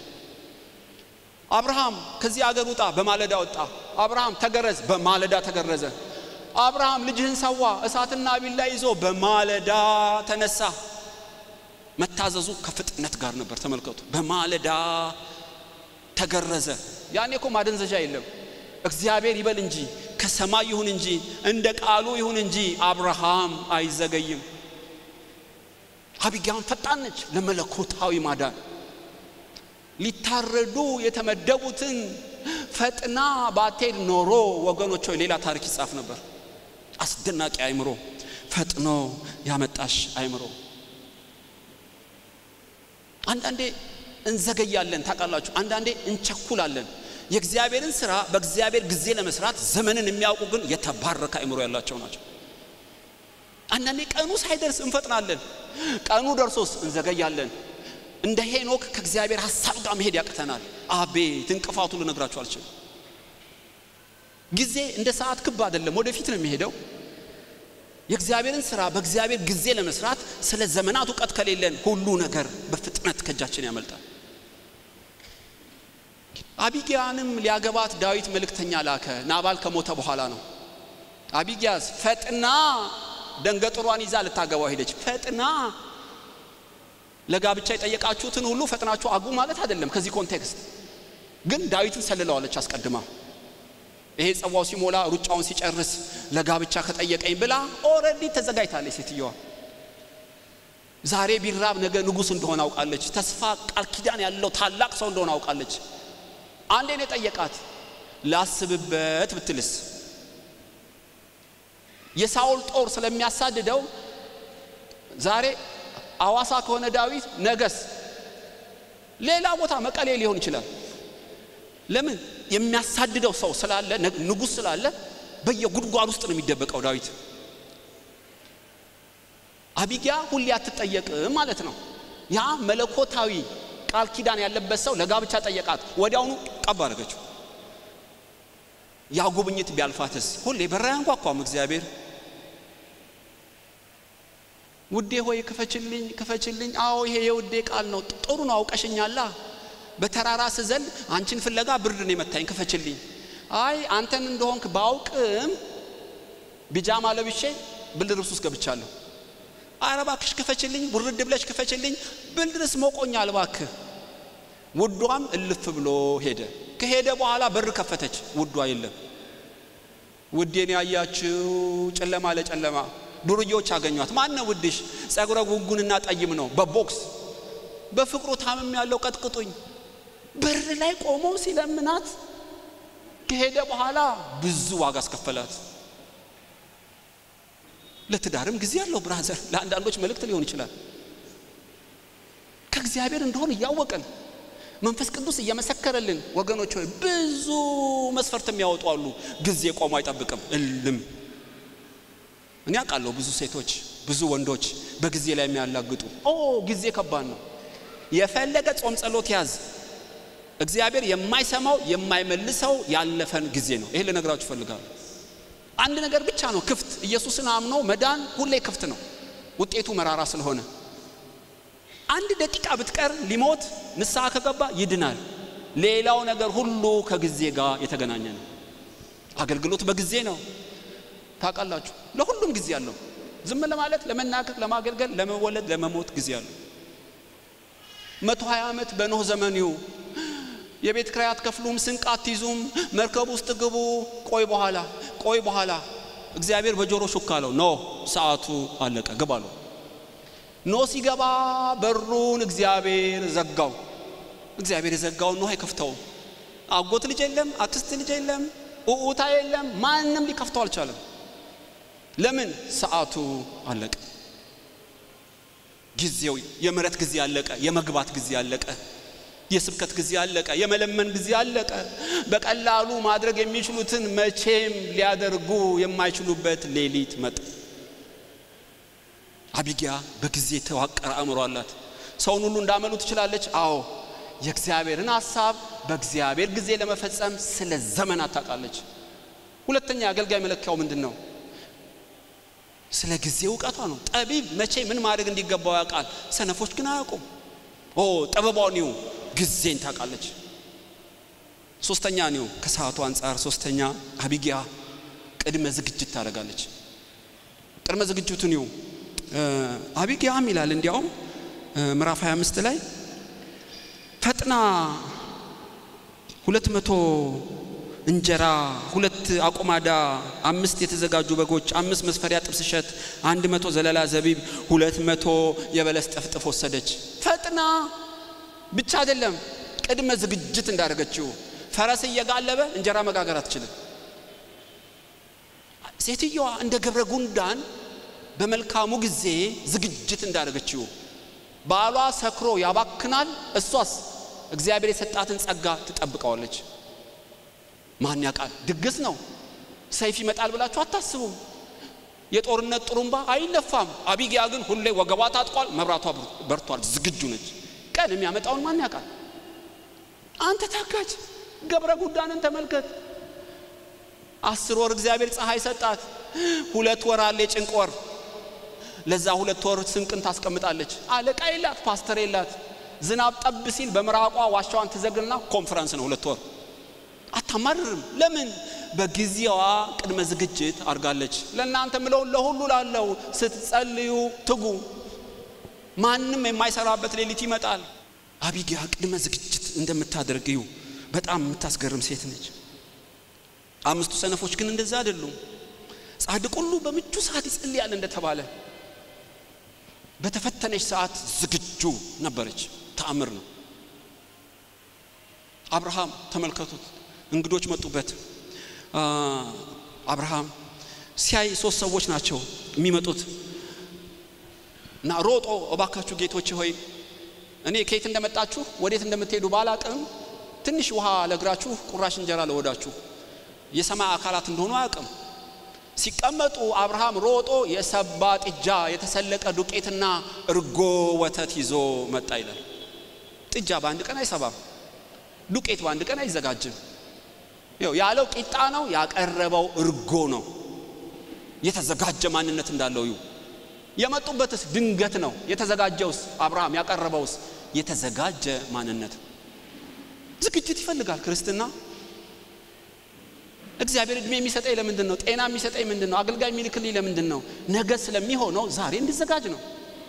አብርሃም ከዚህ አገር ውጣ፣ በማለዳ ወጣ። አብርሃም ተገረዝ፣ በማለዳ ተገረዘ። አብርሃም ልጅህን ሰዋ፣ እሳትና ቢላ ይዞ በማለዳ ተነሳ። መታዘዙ ከፍጥነት ጋር ነበር። ተመልከቱ። በማለዳ ተገረዘ። ያኔ እኮ ማደንዘዣ የለም። እግዚአብሔር ይበል እንጂ ከሰማይ ይሁን እንጂ እንደ ቃሉ ይሁን እንጂ አብርሃም አይዘገይም። አቢጊያም ፈጣን ነች ለመለኮታዊ ማዳን ሊታረዱ የተመደቡትን ፈጥና ባትሄድ ኖሮ ወገኖች ሆይ ሌላ ታሪክ ይጻፍ ነበር። አስደናቂ አይምሮ፣ ፈጥኖ ያመጣሽ አይምሮ። አንዳንዴ እንዘገያለን፣ ታውቃላችሁ። አንዳንዴ እንቸኩላለን። የእግዚአብሔርን ስራ በእግዚአብሔር ጊዜ ለመስራት ዘመንን የሚያውቁ ግን የተባረከ አይምሮ ያላቸው ናቸው። አንዳንዴ ቀኑ ሳይደርስ እንፈጥናለን፣ ቀኑ ደርሶስ እንዘገያለን። እንደ ሄኖክ ከእግዚአብሔር ሀሳብ ጋር መሄድ ያቅተናል። አቤት እንቅፋቱ ልነግራችሁ አልችልም። ጊዜ እንደ ሰዓት ክብ አይደለም፣ ወደፊት ነው የሚሄደው። የእግዚአብሔርን ስራ በእግዚአብሔር ጊዜ ለመስራት ስለ ዘመናት እውቀት ከሌለን ሁሉ ነገር በፍጥነት ከእጃችን ያመልጣል። አቢጊያንም ሊያገባት ዳዊት መልእክተኛ ላከ። ናባል ከሞተ በኋላ ነው። አቢጊያስ ፈጥና ደንገጥሯን ይዛ ልታገባው ሄደች። ፈጥና ለጋብቻ የጠየቃችሁትን ሁሉ ፈጥናችሁ አግቡ ማለት አይደለም። ከዚህ ኮንቴክስት ግን ዳዊትን ሰልለዋለች አስቀድማ። ይሄ ጽዋው ሲሞላ ሩጫውን ሲጨርስ ለጋብቻ ከጠየቀኝ ብላ ኦልሬዲ ተዘጋጅታለች ሴትየዋ። ዛሬ ቢራብ ነገ ንጉሥ እንደሆነ አውቃለች። ተስፋ ቃል ኪዳን ያለው ታላቅ ሰው እንደሆነ አውቃለች። አንዴ ነው የጠየቃት። ላስብበት ብትልስ የሳውል ጦር ስለሚያሳድደው ዛሬ አዋሳ ከሆነ ዳዊት ነገስ ሌላ ቦታ መቀሌ ሊሆን ይችላል። ለምን የሚያሳድደው ሰው ስላለ ንጉሥ ስላለ በየጉድጓድ ውስጥ ነው የሚደበቀው ዳዊት። አቢጊያ ሁሌ አትጠየቅም ማለት ነው። ያ መለኮታዊ ቃል ኪዳን ያለበት ሰው ለጋብቻ ጠየቃት፣ ወዲያውኑ ቀብ አደረገችው። ያ ጉብኝት ቢያልፋትስ? ሁሌ በራ ያንኳኳም እግዚአብሔር ውዴ ሆይ ክፈችልኝ፣ ክፈችልኝ። አዎ ይሄ የውዴ ቃል ነው። ጥሩ ነው፣ አውቀሽኛላ። በተራራ ስዘል አንቺን ፍለጋ ብርድ ነው የመታኝ፣ ክፈችልኝ። አይ አንተን እንደሆንክ ባውቅም ቢጃማ ለብሼ ብርድ ልብስ ውስጥ ገብቻለሁ። ኧረ እባክሽ ክፈችልኝ፣ ውርድ ብለሽ ክፈችልኝ፣ ብርድ ልብስ ሞቆኛል እባክህ። ውዷም እልፍ ብሎ ሄደ። ከሄደ በኋላ በር ከፈተች፣ ውዷ የለም። ውዴን ያያችው ጨለማ ለጨለማ ዱርዬዎች አገኟት። ማን ነው ውድሽ? ጸጉረ ጉንጉንና ጠይም ነው፣ በቦክስ በፍቅሩ ታምም ያለው ቀጥቅጡኝ። በር ላይ ቆሞ ሲለምናት ከሄደ በኋላ ብዙ ዋጋ አስከፈላት። ለትዳርም ጊዜ ያለው ብራዘር፣ ለአንዳንዶች መልእክት ሊሆን ይችላል። ከእግዚአብሔር እንደሆን እያወቅን መንፈስ ቅዱስ እየመሰከረልን ወገኖች ሆይ ብዙ መስፈርት የሚያወጡ አሉ። ጊዜ ቆሞ አይጠብቅም እልም እኔ አውቃለሁ ብዙ ሴቶች ብዙ ወንዶች በጊዜ ላይ የሚያላግጡ። ኦ ጊዜ ከባድ ነው። የፈለገ ጾም ጸሎት ያዝ፣ እግዚአብሔር የማይሰማው የማይመልሰው ያለፈን ጊዜ ነው። ይሄ ልነግራችሁ እፈልጋለሁ። አንድ ነገር ብቻ ነው ክፍት፣ ኢየሱስን አምኖ መዳን ሁሌ ክፍት ነው፣ ውጤቱ መራራ ስለሆነ። አንድ ደቂቃ ብትቀር ሊሞት ንስሐ ከገባ ይድናል። ሌላው ነገር ሁሉ ከጊዜ ጋር የተገናኘ ነው። አገልግሎት በጊዜ ነው። ታውቃላችሁ ለሁሉም ጊዜ አለው። ዝም ለማለት፣ ለመናገር፣ ለማገልገል፣ ለመወለድ፣ ለመሞት ጊዜ አለው። መቶ ሀያ ዓመት በኖህ ዘመን ይሁ የቤት ክራይ አትከፍሉም፣ ስንቅ አትይዙም፣ መርከብ ውስጥ ግቡ። ቆይ በኋላ ቆይ በኋላ እግዚአብሔር በጆሮ ሹክ አለው። ኖ ሰዓቱ አለቀ፣ ግባ አለው። ኖ ሲገባ በሩን እግዚአብሔር ዘጋው። እግዚአብሔር የዘጋውን ኖህ አይከፍተውም። አጎት ልጅ የለም፣ አክስት ልጅ የለም፣ ኡኡታ የለም፣ ማንም ሊከፍተው አልቻለም። ለምን? ሰዓቱ አለቀ። ጊዜው የምሕረት ጊዜ አለቀ። የመግባት ጊዜ አለቀ። የስብከት ጊዜ አለቀ። የመለመን ጊዜ አለቀ። በቀላሉ ማድረግ የሚችሉትን መቼም ሊያደርጉ የማይችሉበት ሌሊት መጣ። አቢጊያ በጊዜ የተዋቀረ አእምሮ አላት። ሰውን ሁሉ እንዳመሉ ትችላለች። አዎ የእግዚአብሔርን ሀሳብ በእግዚአብሔር ጊዜ ለመፈጸም ስለ ዘመናት ታውቃለች። ሁለተኛ የአገልጋይ መለኪያው ምንድን ነው? ስለ ጊዜ እውቀቷ ነው። ጠቢብ መቼ ምን ማድረግ እንዲገባው ያውቃል። ሰነፎች ግን አያውቁም። ኦ ጥበቧ ኒው ጊዜን ታውቃለች። ሶስተኛ ኒው ከሰዓቱ አንጻር ሶስተኛ አቢጊያ ቅድመ ዝግጅት ታደርጋለች። ቅድመ ዝግጅቱ ኒው አቢጊያም ይላል እንዲያውም ምዕራፍ 25 ላይ ፈጥና ሁለት መቶ እንጀራ ሁለት አቁማዳ አምስት የተዘጋጁ በጎች አምስት መስፈሪያ ጥብስ እሸት አንድ መቶ ዘለላ ዘቢብ ሁለት መቶ የበለስ ጥፍጥፍ ወሰደች። ፈጥና ብቻ አይደለም ቅድመ ዝግጅት እንዳደረገችው ፈረስ እየጋለበ እንጀራ መጋገር አትችልም። ሴትየዋ እንደ ገብረ ጉንዳን በመልካሙ ጊዜ ዝግጅት እንዳደረገችው ባሏ ሰክሮ ያባክናል፣ እሷስ እግዚአብሔር የሰጣትን ጸጋ ትጠብቀዋለች። ማን ያውቃል? ድግስ ነው፣ ሰይፍ ይመጣል ብላችሁ አታስቡም። የጦርነት ጥሩምባ አይነፋም። አቢጊያ ግን ሁሌ ወገቧ ታጥቋል፣ መብራቷ በርቷል፣ ዝግጁ ነች። ቀን የሚያመጣውን ማን ያውቃል? አንተ ታጋጅ ገብረ ጉዳንን ተመልከት። አስር ወር እግዚአብሔር ፀሐይ ሰጣት። ሁለት ወር አለ የጭንቅ ወር። ለዛ ሁለት ወር ስንቅን ታስቀምጣለች። አለቃ የላት፣ ፓስተር የላት። ዝናብ ጠብ ሲል በምራቋ ዋሻዋን ትዘግና ኮንፈረንስ ነው ሁለት ወር። አታማርርም። ለምን? በጊዜዋ ቅድመ ዝግጅት አድርጋለች። ለእናንተ ምለውን ለሁሉ ላለው ስትጸልዩ ትጉ። ማንም የማይሰራበት ሌሊት ይመጣል። አቢጊያ ቅድመ ዝግጅት እንደምታደርግ እዩ። በጣም የምታስገርም ሴት ነች። አምስቱ ሰነፎች ግን እንደዛ አይደሉም። ጻድቅ ሁሉ በምቹ ሰዓት ይጸልያል እንደተባለ በተፈተነች ሰዓት ዝግጁ ነበረች። ተአምር ነው። አብርሃም ተመልከቱት፣ እንግዶች መጡበት። አብርሃም ሲያይ ሶስት ሰዎች ናቸው የሚመጡት እና ሮጦ እባካችሁ ጌቶች ሆይ እኔ ከየት እንደመጣችሁ ወዴት እንደምትሄዱ ባላቅም ትንሽ ውሃ ለእግራችሁ ቁራሽ እንጀራ ለወዳችሁ የሰማይ አካላት እንደሆኑ አያውቅም። ሲቀመጡ አብርሃም ሮጦ የሰባ ጥጃ የተሰለቀ ዱቄትና እርጎ ወተት ይዞ መጣ ይላል። ጥጃ በአንድ ቀን አይሰባም። ዱቄት በአንድ ቀን አይዘጋጅም። ይኸው ያለው ቂጣ ነው፣ ያቀረበው እርጎ ነው። የተዘጋጀ ማንነት እንዳለው እዩ። የመጡበትስ ድንገት ነው። የተዘጋጀውስ አብርሃም ያቀረበውስ የተዘጋጀ ማንነት ዝግጅት ይፈልጋል ክርስትና። እግዚአብሔር እድሜ የሚሰጠኝ ለምንድን ነው? ጤና የሚሰጠኝ ምንድን ነው? አገልጋይ የሚልክልኝ ለምንድን ነው? ነገ ስለሚሆነው ዛሬ እንድዘጋጅ ነው።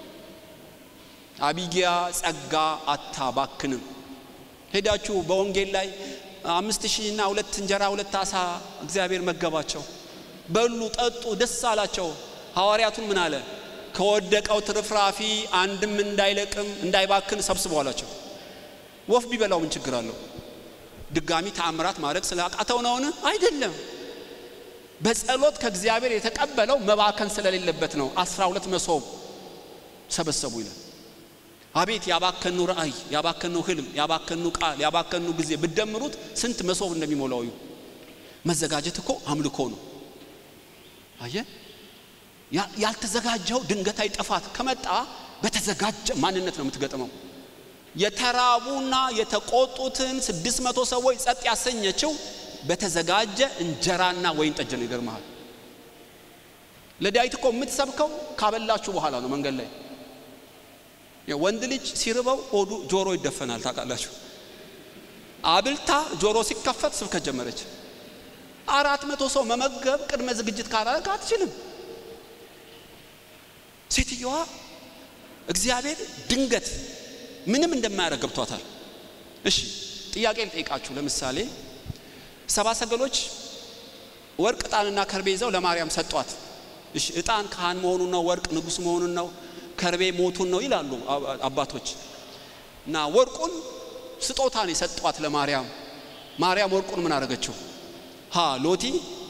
አቢጊያ ጸጋ አታባክንም። ሄዳችሁ በወንጌል ላይ አምስት ሺህና ሁለት እንጀራ ሁለት አሳ እግዚአብሔር መገባቸው። በሉ ጠጡ፣ ደስ አላቸው። ሐዋርያቱን ምን አለ? ከወደቀው ትርፍራፊ አንድም እንዳይለቅም እንዳይባክን ሰብስቦ አላቸው። ወፍ ቢበላው ምን ችግር አለው? ድጋሚ ተአምራት ማድረግ ስላቃተው ነውን? አይደለም። በጸሎት ከእግዚአብሔር የተቀበለው መባከን ስለሌለበት ነው። አስራ ሁለት መሶብ ሰበሰቡ ይላል። አቤት ያባከኑ ራእይ፣ ያባከኑ ህልም፣ ያባከኑ ቃል፣ ያባከኑ ጊዜ ብደምሩት ስንት መሶብ እንደሚሞላው እዩ። መዘጋጀት እኮ አምልኮ ነው። አየ ያልተዘጋጀው ድንገታዊ ጥፋት ከመጣ በተዘጋጀ ማንነት ነው የምትገጥመው። የተራቡና የተቆጡትን ስድስት መቶ ሰዎች ጸጥ ያሰኘችው በተዘጋጀ እንጀራና ወይን ጠጅ ነው። ይገርመሃል። ለዳዊት እኮ የምትሰብከው ካበላችሁ በኋላ ነው። መንገድ ላይ ወንድ ልጅ ሲርበው ሆዱ ጆሮ ይደፈናል። ታውቃላችሁ። አብልታ ጆሮ ሲከፈት ስብከት ጀመረች። አራት መቶ ሰው መመገብ ቅድመ ዝግጅት ካላደረግ አትችልም። ሴትየዋ እግዚአብሔር ድንገት ምንም እንደማያደርግ ገብቷታል። እሺ ጥያቄ ልጠይቃችሁ። ለምሳሌ ሰባ ሰገሎች ወርቅ ዕጣንና ከርቤ ይዘው ለማርያም ሰጧት። እሺ ዕጣን ካህን መሆኑን ነው፣ ወርቅ ንጉሥ መሆኑን ነው፣ ከርቤ ሞቱን ነው ይላሉ አባቶች። እና ወርቁን ስጦታን የሰጧት ለማርያም። ማርያም ወርቁን ምን አደረገችው? ሀ ሎቲ፣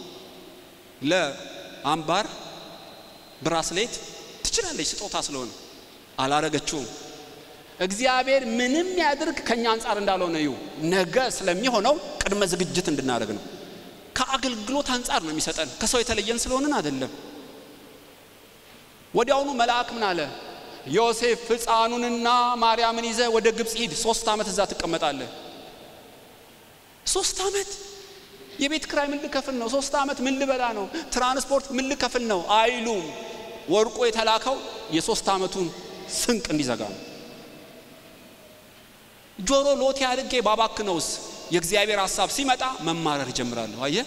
ለአምባር ብራስሌት ትችላለች፣ ስጦታ ስለሆነ አላረገችውም። እግዚአብሔር ምንም ያድርግ ከኛ አንጻር እንዳልሆነ እዩ። ነገ ስለሚሆነው ቅድመ ዝግጅት እንድናደርግ ነው። ከአገልግሎት አንጻር ነው የሚሰጠን፣ ከሰው የተለየን ስለሆንን አይደለም። ወዲያውኑ መልአክ ምን አለ? ዮሴፍ ሕፃኑንና ማርያምን ይዘ ወደ ግብፅ ሂድ፣ ሶስት ዓመት እዛ ትቀመጣለህ። ሶስት ዓመት የቤት ክራይ ምን ልከፍል ነው? ሶስት ዓመት ምን ልበላ ነው? ትራንስፖርት ምን ልከፍል ነው? አይሉም። ወርቁ የተላከው የሶስት ዓመቱን ስንቅ እንዲዘጋ ነው። ጆሮ ሎቴ አድርጌ ባባክነውስ የእግዚአብሔር ሀሳብ ሲመጣ መማረር ይጀምራለሁ። አየ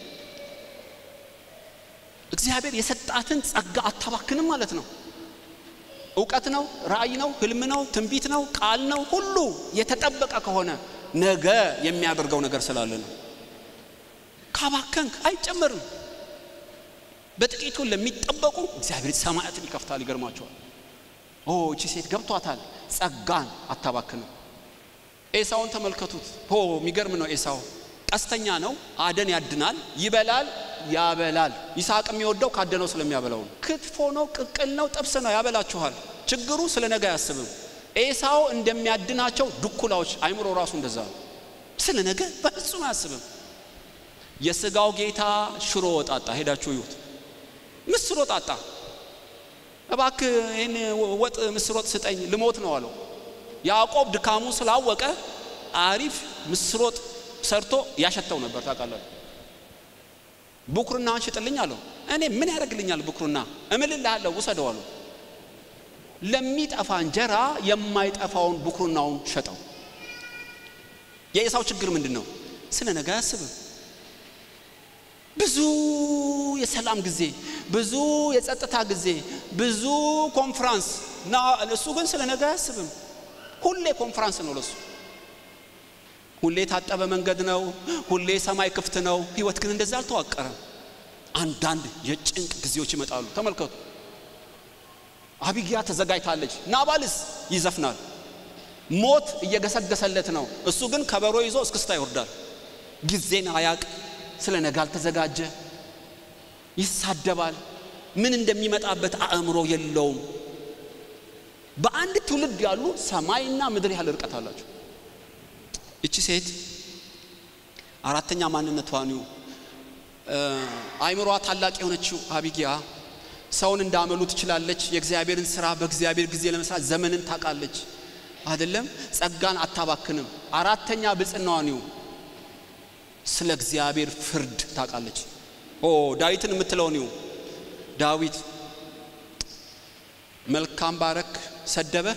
እግዚአብሔር የሰጣትን ጸጋ አታባክንም ማለት ነው። እውቀት ነው፣ ራእይ ነው፣ ህልም ነው፣ ትንቢት ነው፣ ቃል ነው። ሁሉ የተጠበቀ ከሆነ ነገ የሚያደርገው ነገር ስላለ ነው። ካባከንክ አይጨመርም። በጥቂቱ ለሚጠበቁ እግዚአብሔር ሰማያትን ይከፍታል። ይገርማቸዋል። ኦ እቺ ሴት ገብቷታል። ጸጋን አታባክንም። ኤሳውን ተመልከቱት። ሆ የሚገርም ነው። ኤሳው ቀስተኛ ነው። አደን ያድናል፣ ይበላል፣ ያበላል። ይስሐቅ የሚወደው ካደነው ስለሚያበላው ነው። ክትፎ ነው፣ ቅቅል ነው፣ ጥብስ ነው፣ ያበላችኋል። ችግሩ ስለ ነገ አያስብም። ኤሳው እንደሚያድናቸው ድኩላዎች አይምሮ ራሱ እንደዛ ነው። ስለ ነገ በፍጹም አያስብም። የስጋው ጌታ ሽሮ ወጣጣ ሄዳችሁ ይዩት። ምስር ወጣጣ እባክህ ይህን ወጥ ምስር ወጥ ስጠኝ ልሞት ነው አለው። ያዕቆብ ድካሙ ስላወቀ አሪፍ ምስር ወጥ ሰርቶ ያሸተው ነበር። ታውቃላችሁ። ብኩርናህን ሽጥልኝ አለው። እኔ ምን ያደርግልኛል ብኩርና? እምልልሃለሁ ውሰደው አለው። ለሚጠፋ እንጀራ የማይጠፋውን ብኩርናውን ሸጠው። የኤሳው ችግር ምንድን ነው? ስለ ነገ አያስብም። ብዙ የሰላም ጊዜ፣ ብዙ የጸጥታ ጊዜ፣ ብዙ ኮንፍራንስ እና እሱ ግን ስለ ነገ አያስብም። ሁሌ ኮንፍራንስ ነው ለሱ። ሁሌ የታጠበ መንገድ ነው። ሁሌ ሰማይ ክፍት ነው። ህይወት ግን እንደዛ አልተዋቀረም። አንዳንድ የጭንቅ ጊዜዎች ይመጣሉ። ተመልከቱ። አቢጊያ ተዘጋጅታለች። ናባልስ ይዘፍናል። ሞት እየገሰገሰለት ነው። እሱ ግን ከበሮ ይዞ እስክስታ ይወርዳል። ጊዜን አያቅ፣ ስለ ነገ አልተዘጋጀ፣ ይሳደባል። ምን እንደሚመጣበት አእምሮ የለውም። በአንድ ትውልድ ያሉ ሰማይና ምድር ያህል ርቀት አላቸው። እቺ ሴት አራተኛ ማንነቷ ነው። አይምሯ ታላቅ የሆነችው አቢጊያ ሰውን እንዳመሉ ትችላለች። የእግዚአብሔርን ስራ በእግዚአብሔር ጊዜ ለመስራት ዘመንን ታውቃለች። አይደለም ጸጋን አታባክንም። አራተኛ ብጽናዋ ነው። ስለ እግዚአብሔር ፍርድ ታውቃለች። ኦ ዳዊትን የምትለው ነው። ዳዊት መልካም ባረክ ሰደበ፣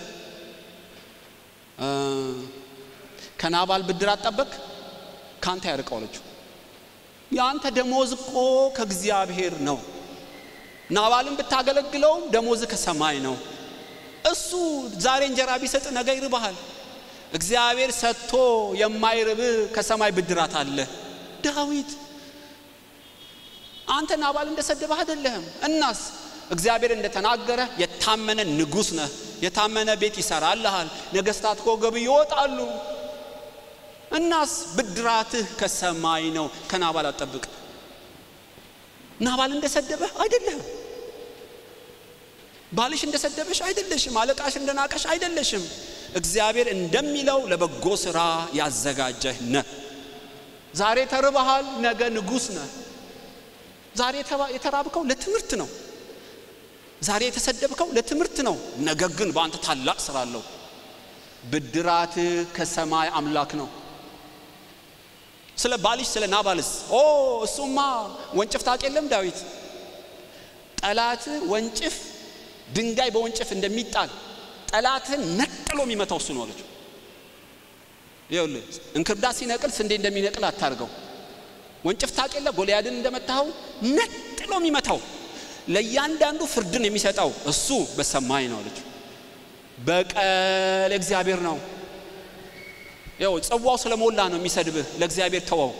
ከናባል ብድር አጠበቅ፣ ካንተ ያርቀው አለችው። የአንተ ደሞዝ እኮ ከእግዚአብሔር ነው። ናባልን ብታገለግለውም ደሞዝ ከሰማይ ነው። እሱ ዛሬ እንጀራ ቢሰጥ ነገ ይርባሃል። እግዚአብሔር ሰጥቶ የማይርብ ከሰማይ ብድራት አለ። ዳዊት አንተ ናባል እንደሰደበህ አይደለህም። እናስ እግዚአብሔር እንደተናገረ የታመነ ንጉሥ ነህ። የታመነ ቤት ይሰራልሃል። ነገስታት ከወገብ ይወጣሉ። እናስ ብድራትህ ከሰማይ ነው። ከናባል አጠብቅ። ናባል እንደሰደበህ አይደለህም። ባልሽ እንደሰደበሽ አይደለሽም። አለቃሽ እንደናቀሽ አይደለሽም። እግዚአብሔር እንደሚለው ለበጎ ስራ ያዘጋጀህ ነህ። ዛሬ ተርበሃል፣ ነገ ንጉሥ ነህ። ዛሬ የተራብከው ለትምህርት ነው። ዛሬ የተሰደብከው ለትምህርት ነው። ነገ ግን በአንተ ታላቅ ስራ አለው። ብድራትህ ከሰማይ አምላክ ነው። ስለ ባልሽ ስለ ናባልስ ኦ እሱማ ወንጭፍ ታውቅ የለም ዳዊት ጠላት ወንጭፍ ድንጋይ በወንጭፍ እንደሚጣል ጠላትህን ነጥሎ የሚመታው እሱ ነው አለችው። ይኸውልህ እንክርዳድ ሲነቅል ስንዴ እንደሚነቅል አታርገው። ወንጭፍ ታውቅ የለ ጎልያድን እንደመታኸው ነጥሎ የሚመታው ለእያንዳንዱ ፍርድን የሚሰጠው እሱ በሰማይ ነው አለችው። በቀል እግዚአብሔር ነው። ያው ጽዋው ስለሞላ ነው የሚሰድብህ። ለእግዚአብሔር ተወው።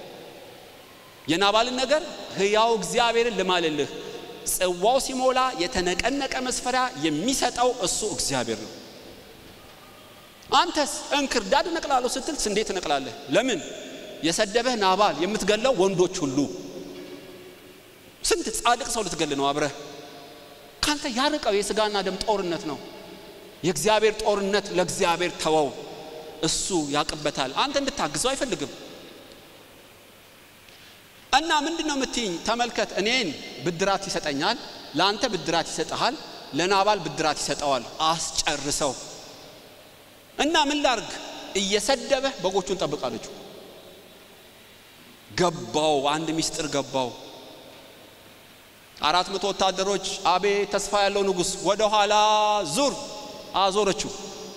የናባልን ነገር ሕያው እግዚአብሔርን ልማልልህ ጽዋው ሲሞላ የተነቀነቀ መስፈሪያ የሚሰጠው እሱ እግዚአብሔር ነው። አንተስ እንክርዳድ እነቅላለሁ ስትል ስንዴ ትነቅላለህ። ለምን? የሰደበህ ናባል የምትገለው ወንዶች ሁሉ ስንት ጻድቅ ሰው ልትገል ነው አብረህ። ካንተ ያርቀው የስጋና ደም ጦርነት ነው። የእግዚአብሔር ጦርነት ለእግዚአብሔር ተወው፣ እሱ ያቅበታል። አንተ እንድታግዘው አይፈልግም። እና ምንድን ነው የምትይኝ? ተመልከት፣ እኔን ብድራት ይሰጠኛል፣ ለአንተ ብድራት ይሰጠሃል፣ ለናባል ብድራት ይሰጠዋል። አስጨርሰው እና ምን ላርግ? እየሰደበህ በጎቹን ጠብቃለች። ገባው፣ አንድ ሚስጥር ገባው። አራት መቶ ወታደሮች አቤት ተስፋ ያለው ንጉሥ፣ ወደ ኋላ ዙር አዞረችው።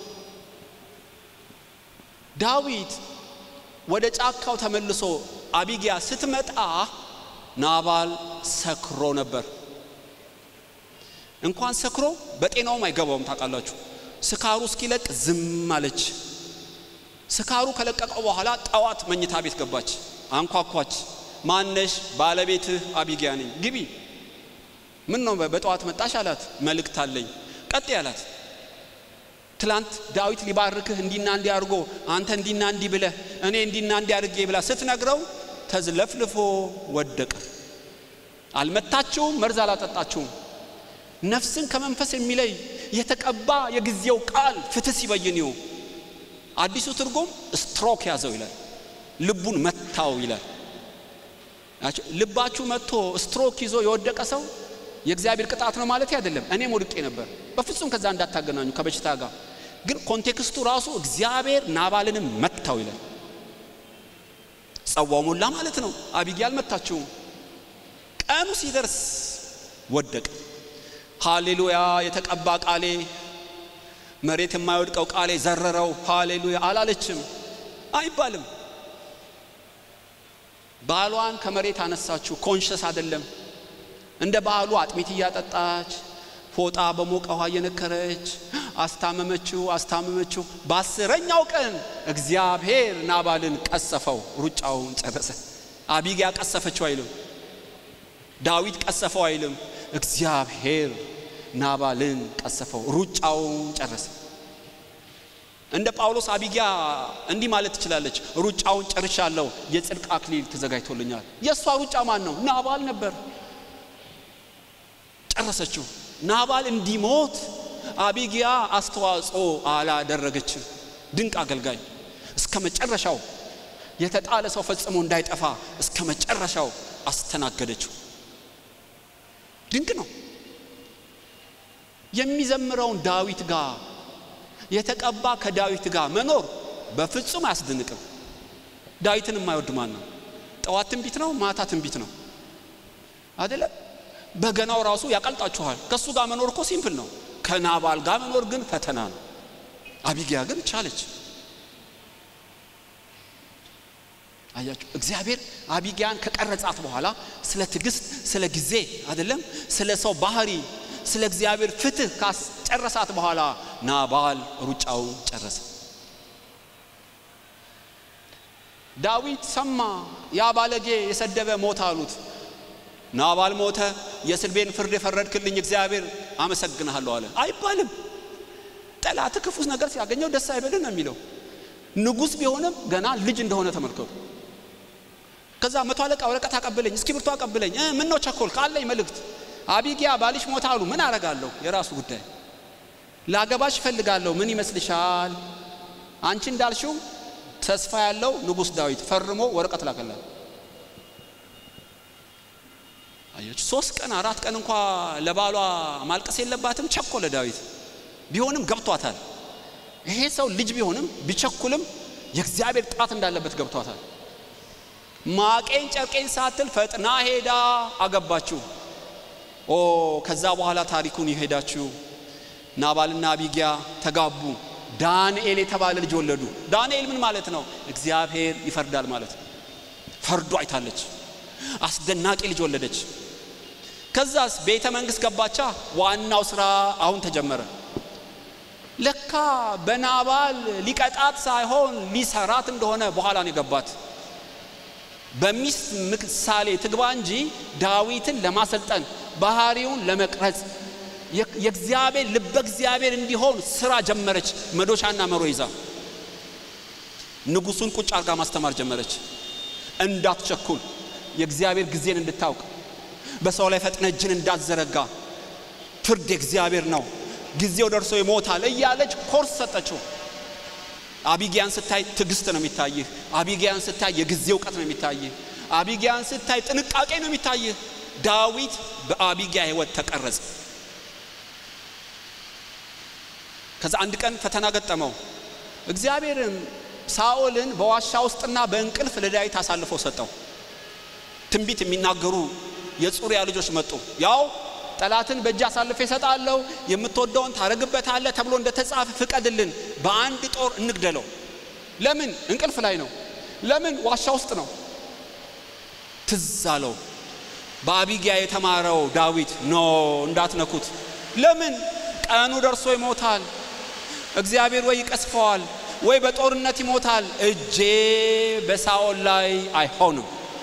ዳዊት ወደ ጫካው ተመልሶ አቢጊያ ስትመጣ ናባል ሰክሮ ነበር። እንኳን ሰክሮ በጤናውም አይገባውም። ታውቃላችሁ፣ ስካሩ እስኪለቅ ዝም አለች። ስካሩ ከለቀቀው በኋላ ጠዋት መኝታ ቤት ገባች፣ አንኳኳች። ማነሽ? ባለቤትህ አቢጊያ ነኝ፣ ግቢ። ምን ነው በጠዋት መጣሽ አላት። መልእክት አለኝ። ቀጥ አላት። ትላንት ዳዊት ሊባርክህ እንዲና እንዲ አድርጎ አንተ እንዲና እንዲ ብለህ እኔ እንዲና እንዲ አድርጌ ብላ ስትነግረው ተዝለፍልፎ ወደቀ። አልመታችሁም፣ መርዝ አላጠጣችሁም። ነፍስን ከመንፈስ የሚለይ የተቀባ የጊዜው ቃል ፍትህ ሲበይን ይሁ አዲሱ ትርጉም ስትሮክ ያዘው ይላል። ልቡን መታው ይላል። ልባችሁ መጥቶ ስትሮክ ይዞ የወደቀ ሰው የእግዚአብሔር ቅጣት ነው ማለት አይደለም። እኔም ወድቄ ነበር። በፍጹም ከዛ እንዳታገናኙ ከበሽታ ጋር ግን ኮንቴክስቱ ራሱ እግዚአብሔር ናባልንም መታው ይላል። ጸዋው ሞላ ማለት ነው። አቢጊያ አልመታችውም። ቀኑ ሲደርስ ወደቀ። ሃሌሉያ የተቀባ ቃሌ መሬት የማይወድቀው ቃሌ ዘረረው ሃሌሉያ አላለችም አይባልም። ባሏን ከመሬት አነሳችው። ኮንሸስ አይደለም። እንደ ባህሉ አጥሚት እያጠጣች ፎጣ በሞቀ ውሃ እየነከረች አስታመመችው አስታመመችው። በአስረኛው ቀን እግዚአብሔር ናባልን ቀሰፈው፣ ሩጫውን ጨረሰ። አቢጊያ ቀሰፈችው አይልም፣ ዳዊት ቀሰፈው አይልም። እግዚአብሔር ናባልን ቀሰፈው፣ ሩጫውን ጨረሰ። እንደ ጳውሎስ አቢጊያ እንዲህ ማለት ትችላለች፣ ሩጫውን ጨርሻለሁ፣ የጽድቅ አክሊል ተዘጋጅቶልኛል። የእሷ ሩጫ ማን ነው? ናባል ነበር። ጨረሰችው። ናባል እንዲሞት አቢጊያ አስተዋጽኦ አላደረገችም። ድንቅ አገልጋይ እስከ መጨረሻው የተጣለ ሰው ፈጽሞ እንዳይጠፋ እስከ መጨረሻው አስተናገደችው። ድንቅ ነው። የሚዘምረውን ዳዊት ጋር የተቀባ ከዳዊት ጋር መኖር በፍጹም አያስደንቅም። ዳዊትን የማይወድ ማን ነው? ጠዋት ትንቢት ነው፣ ማታ ትንቢት ነው አይደለም? በገናው ራሱ ያቀልጣችኋል። ከእሱ ጋር መኖር እኮ ሲምፕል ነው። ከናባል ጋር መኖር ግን ፈተና ነው። አቢጊያ ግን ቻለች። አያችሁ፣ እግዚአብሔር አቢጊያን ከቀረጻት በኋላ ስለ ትዕግስት፣ ስለ ጊዜ አይደለም፣ ስለ ሰው ባህሪ፣ ስለ እግዚአብሔር ፍትህ ካስጨረሳት በኋላ ናባል ሩጫውን ጨረሰ። ዳዊት ሰማ፣ ያ ባለጌ የሰደበ ሞት አሉት። ናባል ሞተ። የስልቤን ፍርድ የፈረድክልኝ እግዚአብሔር አመሰግንሃለሁ አለ አይባልም። ጠላት ክፉ ነገር ሲያገኘው ደስ አይበልን ነው የሚለው። ንጉሥ ቢሆንም ገና ልጅ እንደሆነ ተመልከቱ። ከዛ መቶ አለቃ ወረቀት አቀብለኝ፣ እስክሪብቶ አቀብለኝ። ምን ነው ቸኮል ካለኝ መልእክት አቢጊያ ባልሽ ሞታ አሉ። ምን አረጋለሁ? የራሱ ጉዳይ። ላገባሽ እፈልጋለሁ። ምን ይመስልሻል? አንቺ እንዳልሽው ተስፋ ያለው ንጉሥ ዳዊት ፈርሞ ወረቀት ላከላል። አያችሁ ሶስት ቀን አራት ቀን እንኳ ለባሏ ማልቀስ የለባትም። ቸኮለ ዳዊት ቢሆንም ገብቷታል። ይሄ ሰው ልጅ ቢሆንም ቢቸኩልም የእግዚአብሔር ጣት እንዳለበት ገብቷታል። ማቄን ጨርቄን ሳትል ፈጥና ሄዳ አገባችሁ። ኦ ከዛ በኋላ ታሪኩን ይሄዳችሁ ናባልና አቢጊያ ተጋቡ። ዳንኤል የተባለ ልጅ ወለዱ። ዳንኤል ምን ማለት ነው? እግዚአብሔር ይፈርዳል ማለት ነው። ፈርዶ አይታለች። አስደናቂ ልጅ ወለደች። ከዛስ ቤተ መንግስት ገባቻ። ዋናው ስራ አሁን ተጀመረ። ለካ በናባል ሊቀጣት ሳይሆን ሊሰራት እንደሆነ በኋላ ነው የገባት። በሚስት ምሳሌ ትግባ እንጂ ዳዊትን ለማሰልጠን ባህሪውን ለመቅረጽ የእግዚአብሔር ልበ እግዚአብሔር እንዲሆን ስራ ጀመረች። መዶሻና መሮ ይዛ ንጉሱን ቁጭ አርጋ ማስተማር ጀመረች። እንዳትቸኩል የእግዚአብሔር ጊዜን እንድታውቅ በሰው ላይ ፈጥነ እጅን እንዳትዘረጋ ፍርድ የእግዚአብሔር ነው፣ ጊዜው ደርሶ ይሞታል እያለች ኮርስ ሰጠችው። አቢጊያን ስታይ ትዕግስት ነው የሚታይህ። አቢጊያን ስታይ የጊዜ እውቀት ነው የሚታይህ። አቢጊያን ስታይ ጥንቃቄ ነው የሚታይህ። ዳዊት በአቢጊያ ህይወት ተቀረጸ። ከዛ አንድ ቀን ፈተና ገጠመው። እግዚአብሔርም ሳኦልን በዋሻ ውስጥና በእንቅልፍ ለዳዊት አሳልፎ ሰጠው። ትንቢት የሚናገሩ የጹሪያ ልጆች መጡ። ያው ጠላትን በእጅ አሳልፌ እሰጣለሁ፣ የምትወደውን ታረግበታለህ ተብሎ እንደተጻፈ ፍቀድልን፣ በአንድ ጦር እንግደለው። ለምን? እንቅልፍ ላይ ነው። ለምን? ዋሻ ውስጥ ነው። ትዝ አለው በአቢጊያ የተማረው ዳዊት ኖ እንዳትነኩት። ለምን? ቀኑ ደርሶ ይሞታል። እግዚአብሔር ወይ ይቀስፈዋል ወይ በጦርነት ይሞታል። እጄ በሳኦል ላይ አይሆንም።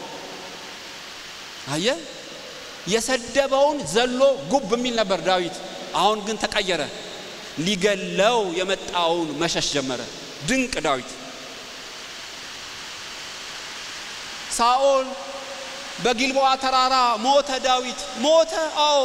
አየ የሰደበውን ዘሎ ጉብ የሚል ነበር ዳዊት። አሁን ግን ተቀየረ። ሊገለው የመጣውን መሸሽ ጀመረ። ድንቅ ዳዊት ሳኦል በጊልቦዓ ተራራ ሞተ። ዳዊት ሞተ። አዎ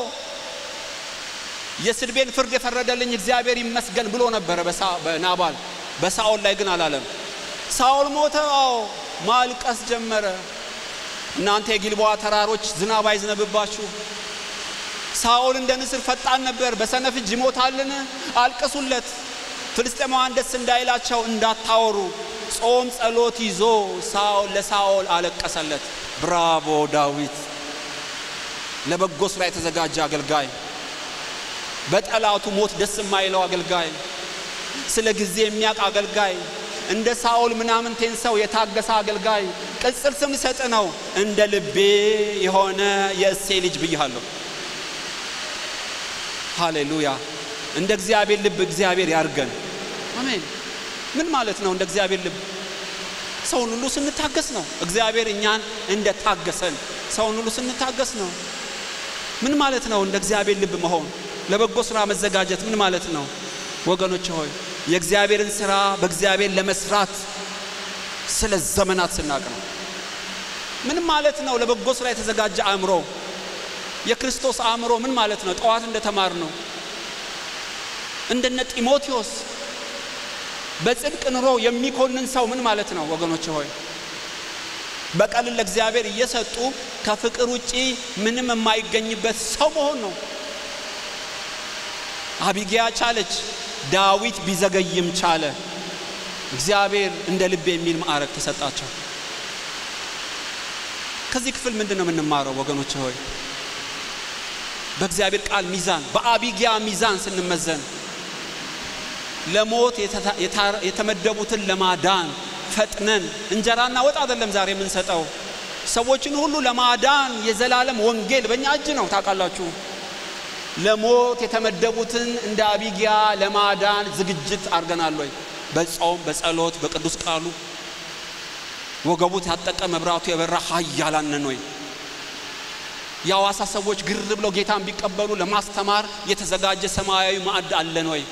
የስድቤን ፍርድ የፈረደልኝ እግዚአብሔር ይመስገን ብሎ ነበረ በናባል በሳኦል ላይ ግን አላለም። ሳኦል ሞተ። አዎ ማልቀስ ጀመረ። እናንተ የጊልቦዓ ተራሮች ዝናብ አይዝነብባችሁ። ሳኦል እንደ ንስር ፈጣን ነበር፣ በሰነፍ እጅ ይሞታልን? አልቅሱለት። ፍልስጤማውያን ደስ እንዳይላቸው እንዳታወሩ። ጾም ጸሎት ይዞ ሳኦል ለሳኦል አለቀሰለት። ብራቮ ዳዊት! ለበጎ ስራ የተዘጋጀ አገልጋይ፣ በጠላቱ ሞት ደስ የማይለው አገልጋይ፣ ስለ ጊዜ የሚያውቅ አገልጋይ፣ እንደ ሳኦል ምናምንቴን ሰው የታገሰ አገልጋይ። ቅጽል ስም ሰጥ ነው። እንደ ልቤ የሆነ የእሴ ልጅ ብያለሁ። ሃሌሉያ! እንደ እግዚአብሔር ልብ እግዚአብሔር ያርገን። አሜን። ምን ማለት ነው? እንደ እግዚአብሔር ልብ ሰውን ሁሉ ስንታገስ ነው። እግዚአብሔር እኛን እንደ ታገሰን ሰውን ሁሉ ስንታገስ ነው። ምን ማለት ነው? እንደ እግዚአብሔር ልብ መሆን፣ ለበጎ ስራ መዘጋጀት ምን ማለት ነው? ወገኖች ሆይ የእግዚአብሔርን ስራ በእግዚአብሔር ለመስራት ስለ ዘመናት ስናቅ ነው። ምን ማለት ነው? ለበጎ ስራ የተዘጋጀ አእምሮ፣ የክርስቶስ አእምሮ ምን ማለት ነው? ጠዋት እንደተማር ነው እንደነ ጢሞቴዎስ በጽድቅ ኑሮ የሚኮንን ሰው ምን ማለት ነው? ወገኖች ሆይ በቀልን ለእግዚአብሔር እየሰጡ ከፍቅር ውጪ ምንም የማይገኝበት ሰው መሆን ነው። አቢጊያ ቻለች፣ ዳዊት ቢዘገይም ቻለ። እግዚአብሔር እንደ ልብ የሚል ማዕረግ ተሰጣቸው። ከዚህ ክፍል ምንድን ነው የምንማረው ወገኖች ሆይ? በእግዚአብሔር ቃል ሚዛን፣ በአቢጊያ ሚዛን ስንመዘን ለሞት የተመደቡትን ለማዳን ፈጥነን እንጀራና ወጥ አይደለም ዛሬ የምንሰጠው። ሰዎችን ሁሉ ለማዳን የዘላለም ወንጌል በእኛ እጅ ነው። ታውቃላችሁ፣ ለሞት የተመደቡትን እንደ አቢጊያ ለማዳን ዝግጅት አድርገናል ወይ? በጾም በጸሎት በቅዱስ ቃሉ ወገቡ ታጠቀ መብራቱ የበራ ኃያላን ነን ወይ? የአዋሳ ሰዎች ግር ብለው ጌታን ቢቀበሉ ለማስተማር የተዘጋጀ ሰማያዊ ማዕድ አለን ወይ?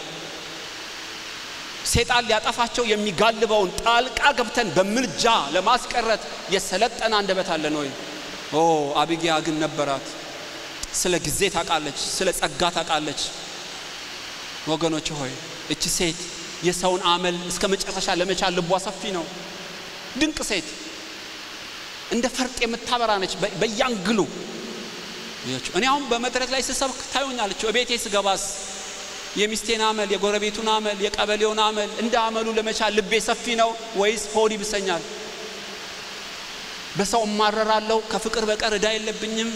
ሴጣን ሊያጠፋቸው የሚጋልበውን ጣልቃ ገብተን በምልጃ ለማስቀረት የሰለጠነ አንደበት አለን ወይ? ኦ አቢጊያ ግን ነበራት። ስለ ጊዜ ታውቃለች፣ ስለ ጸጋ ታውቃለች። ወገኖች ሆይ እቺ ሴት የሰውን አመል እስከ መጨረሻ ለመቻል ልቧ ሰፊ ነው። ድንቅ ሴት እንደ ፈርጥ የምታበራ ነች በያንግሉ። እኔ አሁን በመድረክ ላይ ስሰብክ ታዩኛለች። እቤቴ ስገባስ የሚስቴን አመል፣ የጎረቤቱን አመል፣ የቀበሌውን አመል እንደ አመሉ ለመቻል ልቤ ሰፊ ነው ወይስ ሆድ ይብሰኛል? በሰው እማረራለሁ፣ ከፍቅር በቀር እዳ የለብኝም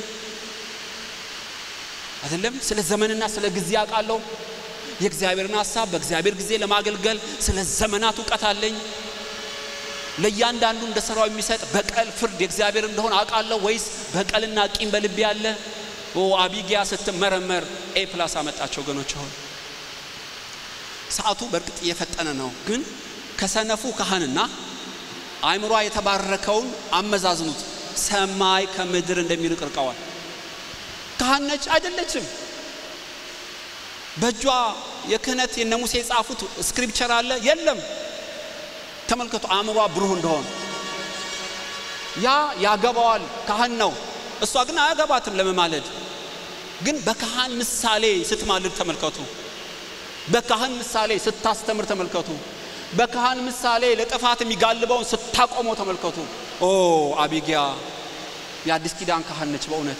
አይደለም። ስለ ዘመንና ስለ ጊዜ አውቃለሁ። የእግዚአብሔርን ሀሳብ በእግዚአብሔር ጊዜ ለማገልገል ስለ ዘመናት እውቀት አለኝ። ለእያንዳንዱ እንደ ስራው የሚሰጥ በቀል ፍርድ የእግዚአብሔር እንደሆነ አውቃለሁ ወይስ በቀልና ቂም በልቤ ያለ? ኦ አቢጊያ ስትመረመር ኤ ፕላስ አመጣቸው ወገኖች ሆይ ሰዓቱ በእርግጥ እየፈጠነ ነው፣ ግን ከሰነፉ ካህንና አእምሯ የተባረከውን አመዛዝኑት። ሰማይ ከምድር እንደሚርቅ ርቀዋል። ካህን ነች አይደለችም? በእጇ የክህነት የነ ሙሴ የጻፉት ስክሪፕቸር አለ የለም? ተመልከቱ፣ አእምሯ ብሩህ እንደሆነ ያ ያገባዋል፣ ካህን ነው። እሷ ግን አያገባትም ለመማለድ። ግን በካህን ምሳሌ ስትማልድ ተመልከቱ። በካህን ምሳሌ ስታስተምር ተመልከቱ። በካህን ምሳሌ ለጥፋት የሚጋልበውን ስታቆመው ተመልከቱ። ኦ አቢጊያ የአዲስ ኪዳን ካህን ነች በእውነት።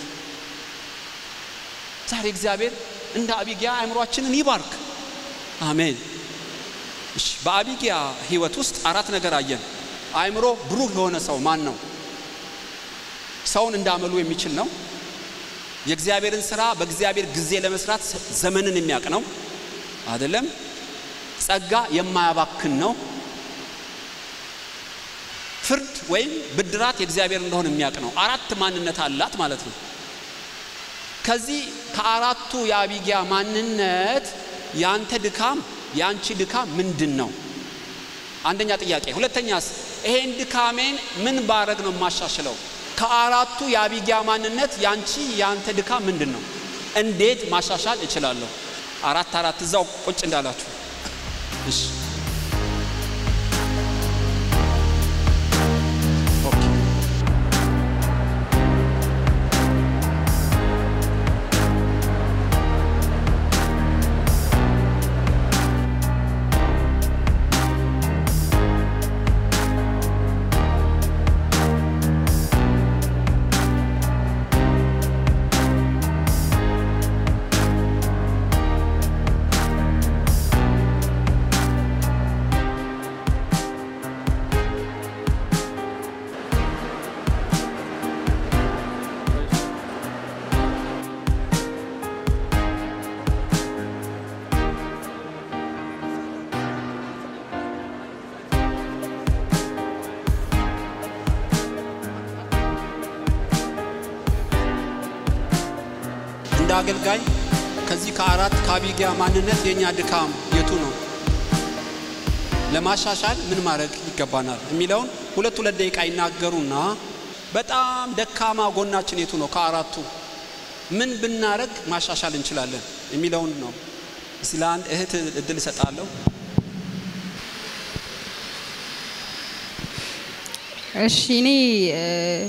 ዛሬ እግዚአብሔር እንደ አቢጊያ አእምሯችንን ይባርክ። አሜን። እሺ፣ በአቢጊያ ህይወት ውስጥ አራት ነገር አየን። አእምሮ ብሩህ የሆነ ሰው ማን ነው? ሰውን እንዳመሉ የሚችል ነው። የእግዚአብሔርን ስራ በእግዚአብሔር ጊዜ ለመስራት ዘመንን የሚያውቅ ነው አይደለም። ጸጋ የማያባክን ነው። ፍርድ ወይም ብድራት የእግዚአብሔር እንደሆነ የሚያውቅ ነው። አራት ማንነት አላት ማለት ነው። ከዚህ ከአራቱ የአቢጊያ ማንነት ያንተ ድካም የአንቺ ድካም ምንድን ነው? አንደኛ ጥያቄ። ሁለተኛስ ይሄን ድካሜን ምን ባረግ ነው የማሻሽለው? ከአራቱ የአቢጊያ ማንነት ያንቺ ያንተ ድካም ምንድን ነው? እንዴት ማሻሻል እችላለሁ? አራት አራት እዛው ቁጭ እንዳላችሁ እሺ ኦኬ እንደ አገልጋይ ከዚህ ከአራት ከአቢጊያ ማንነት የእኛ ድካም የቱ ነው? ለማሻሻል ምን ማድረግ ይገባናል የሚለውን ሁለት ሁለት ደቂቃ ይናገሩና በጣም ደካማ ጎናችን የቱ ነው? ከአራቱ ምን ብናረግ ማሻሻል እንችላለን የሚለውን ነው። እስቲ ለአንድ እህት እድል እሰጣለሁ። እሺ እኔ እ፣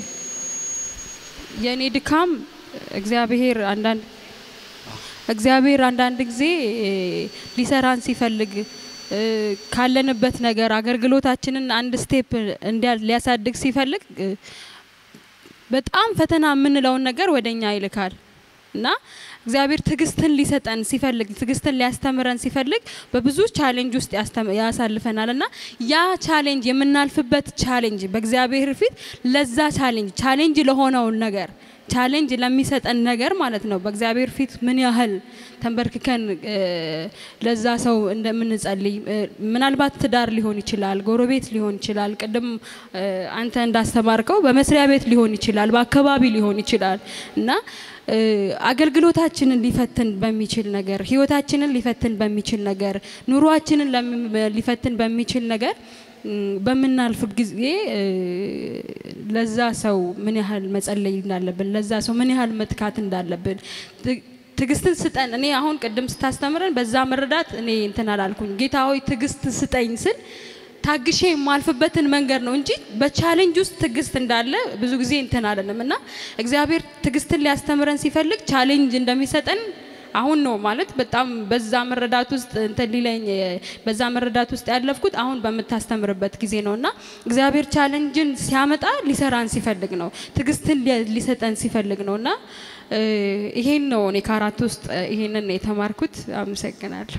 የእኔ ድካም እግዚአብሔር አንዳንድ እግዚአብሔር አንዳንድ ጊዜ እ፣ ሊሰራን ሲፈልግ እ፣ ካለንበት ነገር አገልግሎታችንን አንድ ስቴፕ እንዲያ ሊያሳድግ ሲፈልግ እ፣ በጣም ፈተና የምንለውን ነገር ወደኛ ይልካል እና እግዚአብሔር ትዕግስትን ሊሰጠን ሲፈልግ ትዕግስትን ሊያስተምረን ሲፈልግ በብዙ ቻሌንጅ ውስጥ ያስተም- ያሳልፈናል እና ያ ቻሌንጅ የምናልፍበት ቻሌንጅ በእግዚአብሔር ፊት ለዛ ቻሌንጅ ቻሌንጅ ለሆነውን ነገር ቻሌንጅ ለሚሰጠን ነገር ማለት ነው በእግዚአብሔር ፊት ምን ያህል ተንበርክከን እ፣ ለዛ ሰው እንደምንጸልይ እ፣ ምናልባት ትዳር ሊሆን ይችላል፣ ጎረቤት ሊሆን ይችላል፣ ቅድም እ፣ አንተ እንዳስተማርከው በመስሪያ ቤት ሊሆን ይችላል፣ በአካባቢ ሊሆን ይችላል እና እ፣ አገልግሎታችንን ሊፈትን በሚችል ነገር ህይወታችንን ሊፈትን በሚችል ነገር ኑሯችንን ለሚ- ሊፈትን በሚችል ነገር እም፣ በምናልፍ ጊዜ እ፣ ለዛ ሰው ምን ያህል መጸለይ እንዳለብን ለዛ ሰው ምን ያህል መትካት እንዳለብን ት- ትዕግስትን ስጠን። እኔ አሁን ቅድም ስታስተምረን በዛ መረዳት እኔ እንትን አላልኩኝ። ጌታ ሆይ ትዕግስት ስጠኝ ስል ታግሼ የማልፍበትን መንገድ ነው እንጂ በቻሌንጅ ውስጥ ትዕግስት እንዳለ ብዙ ጊዜ እንትን አለንም እና እግዚአብሔር ትዕግስትን ሊያስተምረን ሲፈልግ ቻሌንጅ እንደሚሰጠን አሁን ነው ማለት በጣም በዛ መረዳት ውስጥ እንትን ሊለኝ በዛ መረዳት ውስጥ ያለፍኩት አሁን በምታስተምርበት ጊዜ ነው እና እግዚአብሔር ቻሌንጅን ሲያመጣ ሊሰራን ሲፈልግ ነው ትዕግስትን ሊ- ሊሰጠን ሲፈልግ ነው እና እ፣ ይሄን ነው እኔ ከአራት ውስጥ እ፣ ይሄንን ነው የተማርኩት። አመሰግናለሁ።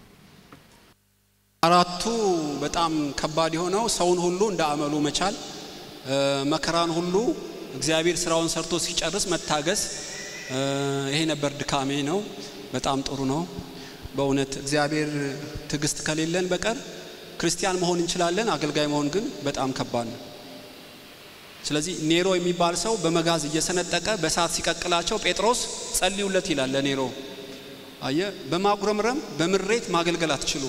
አራቱ በጣም ከባድ የሆነው ሰውን ሁሉ እንደ አመሉ መቻል፣ እ፣ መከራን ሁሉ እግዚአብሔር ስራውን ሰርቶ ሲጨርስ መታገስ፣ እ፣ ይሄ ነበር ድካሜ ነው። በጣም ጥሩ ነው በእውነት እግዚአብሔር ትዕግስት ከሌለን በቀር ክርስቲያን መሆን እንችላለን፣ አገልጋይ መሆን ግን በጣም ከባድ ነው። ስለዚህ ኔሮ የሚባል ሰው በመጋዝ እየሰነጠቀ በእሳት ሲቀቅላቸው ጴጥሮስ ጸልዩለት ይላል ለኔሮ። አየ በማጉረምረም በምሬት ማገልገል አትችሉ።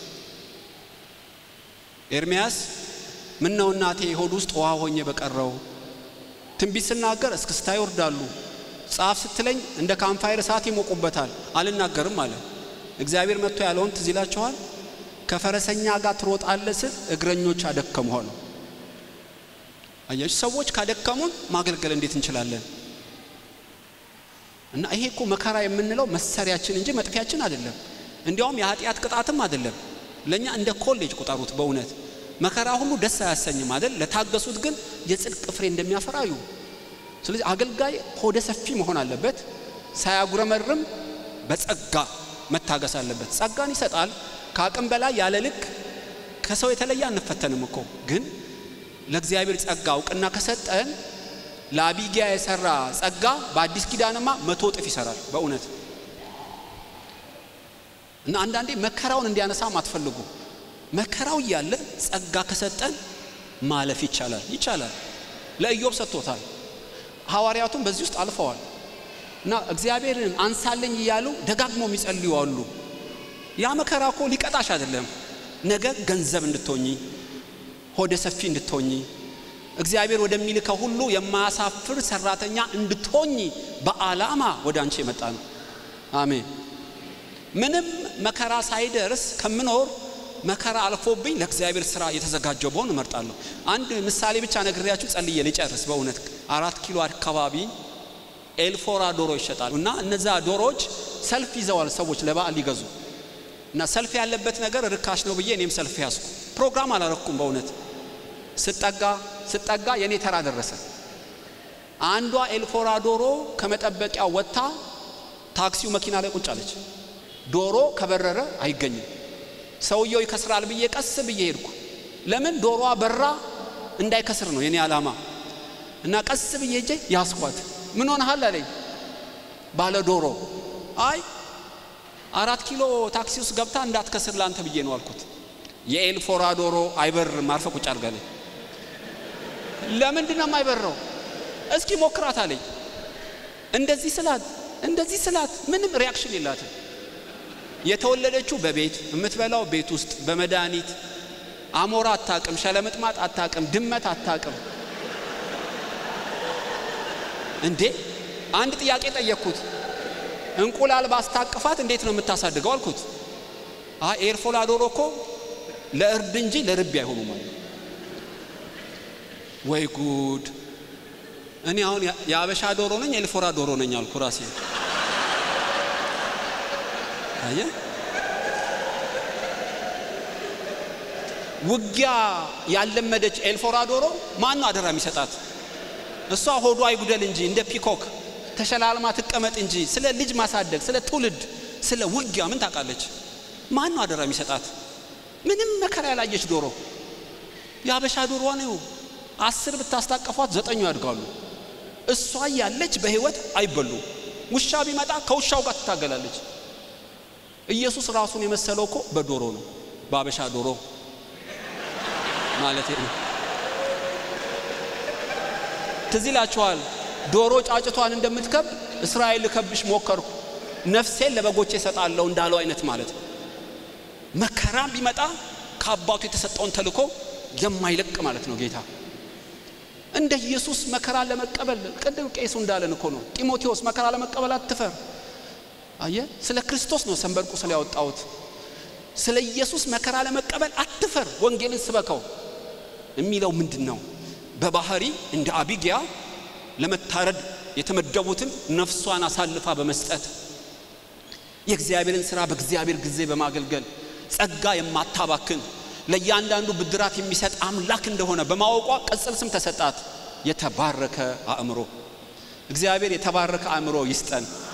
ኤርሚያስ ምን ነው እናቴ ሆድ ውስጥ ውሃ ሆኜ በቀረው። ትንቢት ስናገር እስክስታ ይወርዳሉ። ጻፍ ስትለኝ እንደ ካምፋየር እሳት ይሞቁበታል። አልናገርም አለ። እግዚአብሔር መጥቶ ያለውን ትዝ ይላችኋል። ከፈረሰኛ ጋር ትሮጣለህ ስል እግረኞች አደከሙ አሉ። አያችሁ ሰዎች ካደከሙን ማገልገል እንዴት እንችላለን? እና ይሄ እኮ መከራ የምንለው መሰሪያችን እንጂ መጥፊያችን አይደለም። እንዲያውም የኃጢአት ቅጣትም አይደለም። ለእኛ እንደ ኮሌጅ ቁጠሩት። በእውነት መከራ ሁሉ ደስ አያሰኝም አይደል? ለታገሱት ግን የጽድቅ ፍሬ እንደሚያፈራ እዩ። ስለዚህ አገልጋይ ሆደ ሰፊ መሆን አለበት። ሳያጉረመርም በጸጋ መታገስ አለበት። ጸጋን ይሰጣል። ከአቅም በላይ ያለ ልክ ከሰው የተለየ አንፈተንም እኮ ግን ለእግዚአብሔር ጸጋ እውቅና ከሰጠን ለአቢጊያ የሰራ ጸጋ በአዲስ ኪዳንማ መቶ እጥፍ ይሰራል። በእውነት እና አንዳንዴ መከራውን እንዲያነሳም አትፈልጉ። መከራው እያለ ጸጋ ከሰጠን ማለፍ ይቻላል ይቻላል። ለኢዮብ ሰጥቶታል። ሐዋርያቱም በዚህ ውስጥ አልፈዋል። እና እግዚአብሔርን አንሳለኝ እያሉ ደጋግሞ የሚጸልዩ አሉ። ያ መከራ እኮ ሊቀጣሽ አይደለም፣ ነገ ገንዘብ እንድትሆኚ ሆደ ሰፊ እንድትሆኚ እግዚአብሔር ወደሚልከው ሁሉ የማያሳፍር ሰራተኛ እንድትሆኚ በዓላማ ወደ አንቺ የመጣ ነው። አሜን። ምንም መከራ ሳይደርስ ከምኖር መከራ አልፎብኝ ለእግዚአብሔር ስራ የተዘጋጀው በሆን እመርጣለሁ። አንድ ምሳሌ ብቻ ነግሬያችሁ ጸልዬ ልጨርስ። በእውነት አራት ኪሎ አካባቢ ኤልፎራ ዶሮ ይሸጣሉ እና እነዛ ዶሮዎች ሰልፍ ይዘዋል ሰዎች ለበዓል ሊገዙ እና ሰልፍ ያለበት ነገር ርካሽ ነው ብዬ እኔም ሰልፍ ያዝኩ። ፕሮግራም አላረኩም። በእውነት ስጠጋ ስጠጋ የእኔ ተራ ደረሰ። አንዷ ኤልፎራ ዶሮ ከመጠበቂያ ወጥታ ታክሲው መኪና ላይ ቁጭ አለች። ዶሮ ከበረረ አይገኝም። ሰውየው ይከስራል ብዬ ቀስ ብዬ ሄድኩ። ለምን ዶሮዋ በራ እንዳይከስር ነው የኔ ዓላማ። እና ቀስ ብዬ ሄጄ ያስኳት። ምን ሆነሃል አለኝ ባለ ዶሮ። አይ አራት ኪሎ ታክሲ ውስጥ ገብታ እንዳትከስር ላንተ ብዬ ነው አልኩት። የኤልፎራ ዶሮ አይበርም፣ አርፈ ቁጭ አድርጋለኝ። ለምንድን ነው የማይበረው? እስኪ ሞክራት አለኝ። እንደዚህ ስላት እንደዚህ ስላት ምንም ሪያክሽን የላትም። የተወለደችው በቤት የምትበላው ቤት ውስጥ በመድኃኒት አሞራ አታቅም፣ ሸለምጥማጥ አታቅም፣ ድመት አታቅም። እንዴ አንድ ጥያቄ ጠየቅኩት። እንቁላል ባስታቅፋት እንዴት ነው የምታሳድገው አልኩት። አይ ኤርፎላ ዶሮ እኮ ለእርድ እንጂ ለርቢ አይሆኑም አለ። ወይ ጉድ! እኔ አሁን የአበሻ ዶሮ ነኝ ኤልፎራ ዶሮ ነኝ አልኩ ራሴ። አየ ውጊያ ያለመደች ኤልፎራ ዶሮ ማን ነው አደራ የሚሰጣት? እሷ ሆዷ አይጉደል እንጂ እንደ ፒኮክ ተሸላልማ ትቀመጥ እንጂ ስለ ልጅ ማሳደግ፣ ስለ ትውልድ፣ ስለ ውጊያ ምን ታውቃለች? ማን ነው አደራ የሚሰጣት? ምንም መከራ ያላየች ዶሮ የአበሻ ዶሮ ነው። አስር ብታስታቀፏት ዘጠኙ ያድጋሉ። እሷ ያለች በህይወት አይበሉ። ውሻ ቢመጣ ከውሻው ጋር ትታገላለች። ኢየሱስ ራሱን የመሰለው እኮ በዶሮ ነው፣ በአበሻ ዶሮ ማለት ነው። ትዝ ይላችኋል ዶሮ ጫጭቷን እንደምትከብ እስራኤል ልከብሽ ሞከርኩ፣ ነፍሴን ለበጎቼ እሰጣለሁ እንዳለው አይነት ማለት ነው። መከራም ቢመጣ ከአባቱ የተሰጠውን ተልእኮ የማይለቅ ማለት ነው ጌታ እንደ ኢየሱስ መከራ ለመቀበል ቅድም ቄሱ እንዳለን እኮ ነው ጢሞቴዎስ መከራ ለመቀበል አትፈር አየ ስለ ክርስቶስ ነው ሰንበርቁ ስለ ያወጣሁት ስለ ኢየሱስ መከራ ለመቀበል አትፈር ወንጌልን ስበከው የሚለው ምንድን ነው በባህሪ እንደ አቢጊያ ለመታረድ የተመደቡትን ነፍሷን አሳልፋ በመስጠት የእግዚአብሔርን ስራ በእግዚአብሔር ጊዜ በማገልገል ጸጋ የማታባክን ለእያንዳንዱ ብድራት የሚሰጥ አምላክ እንደሆነ በማወቋ ቅጽል ስም ተሰጣት የተባረከ አእምሮ እግዚአብሔር የተባረከ አእምሮ ይስጠን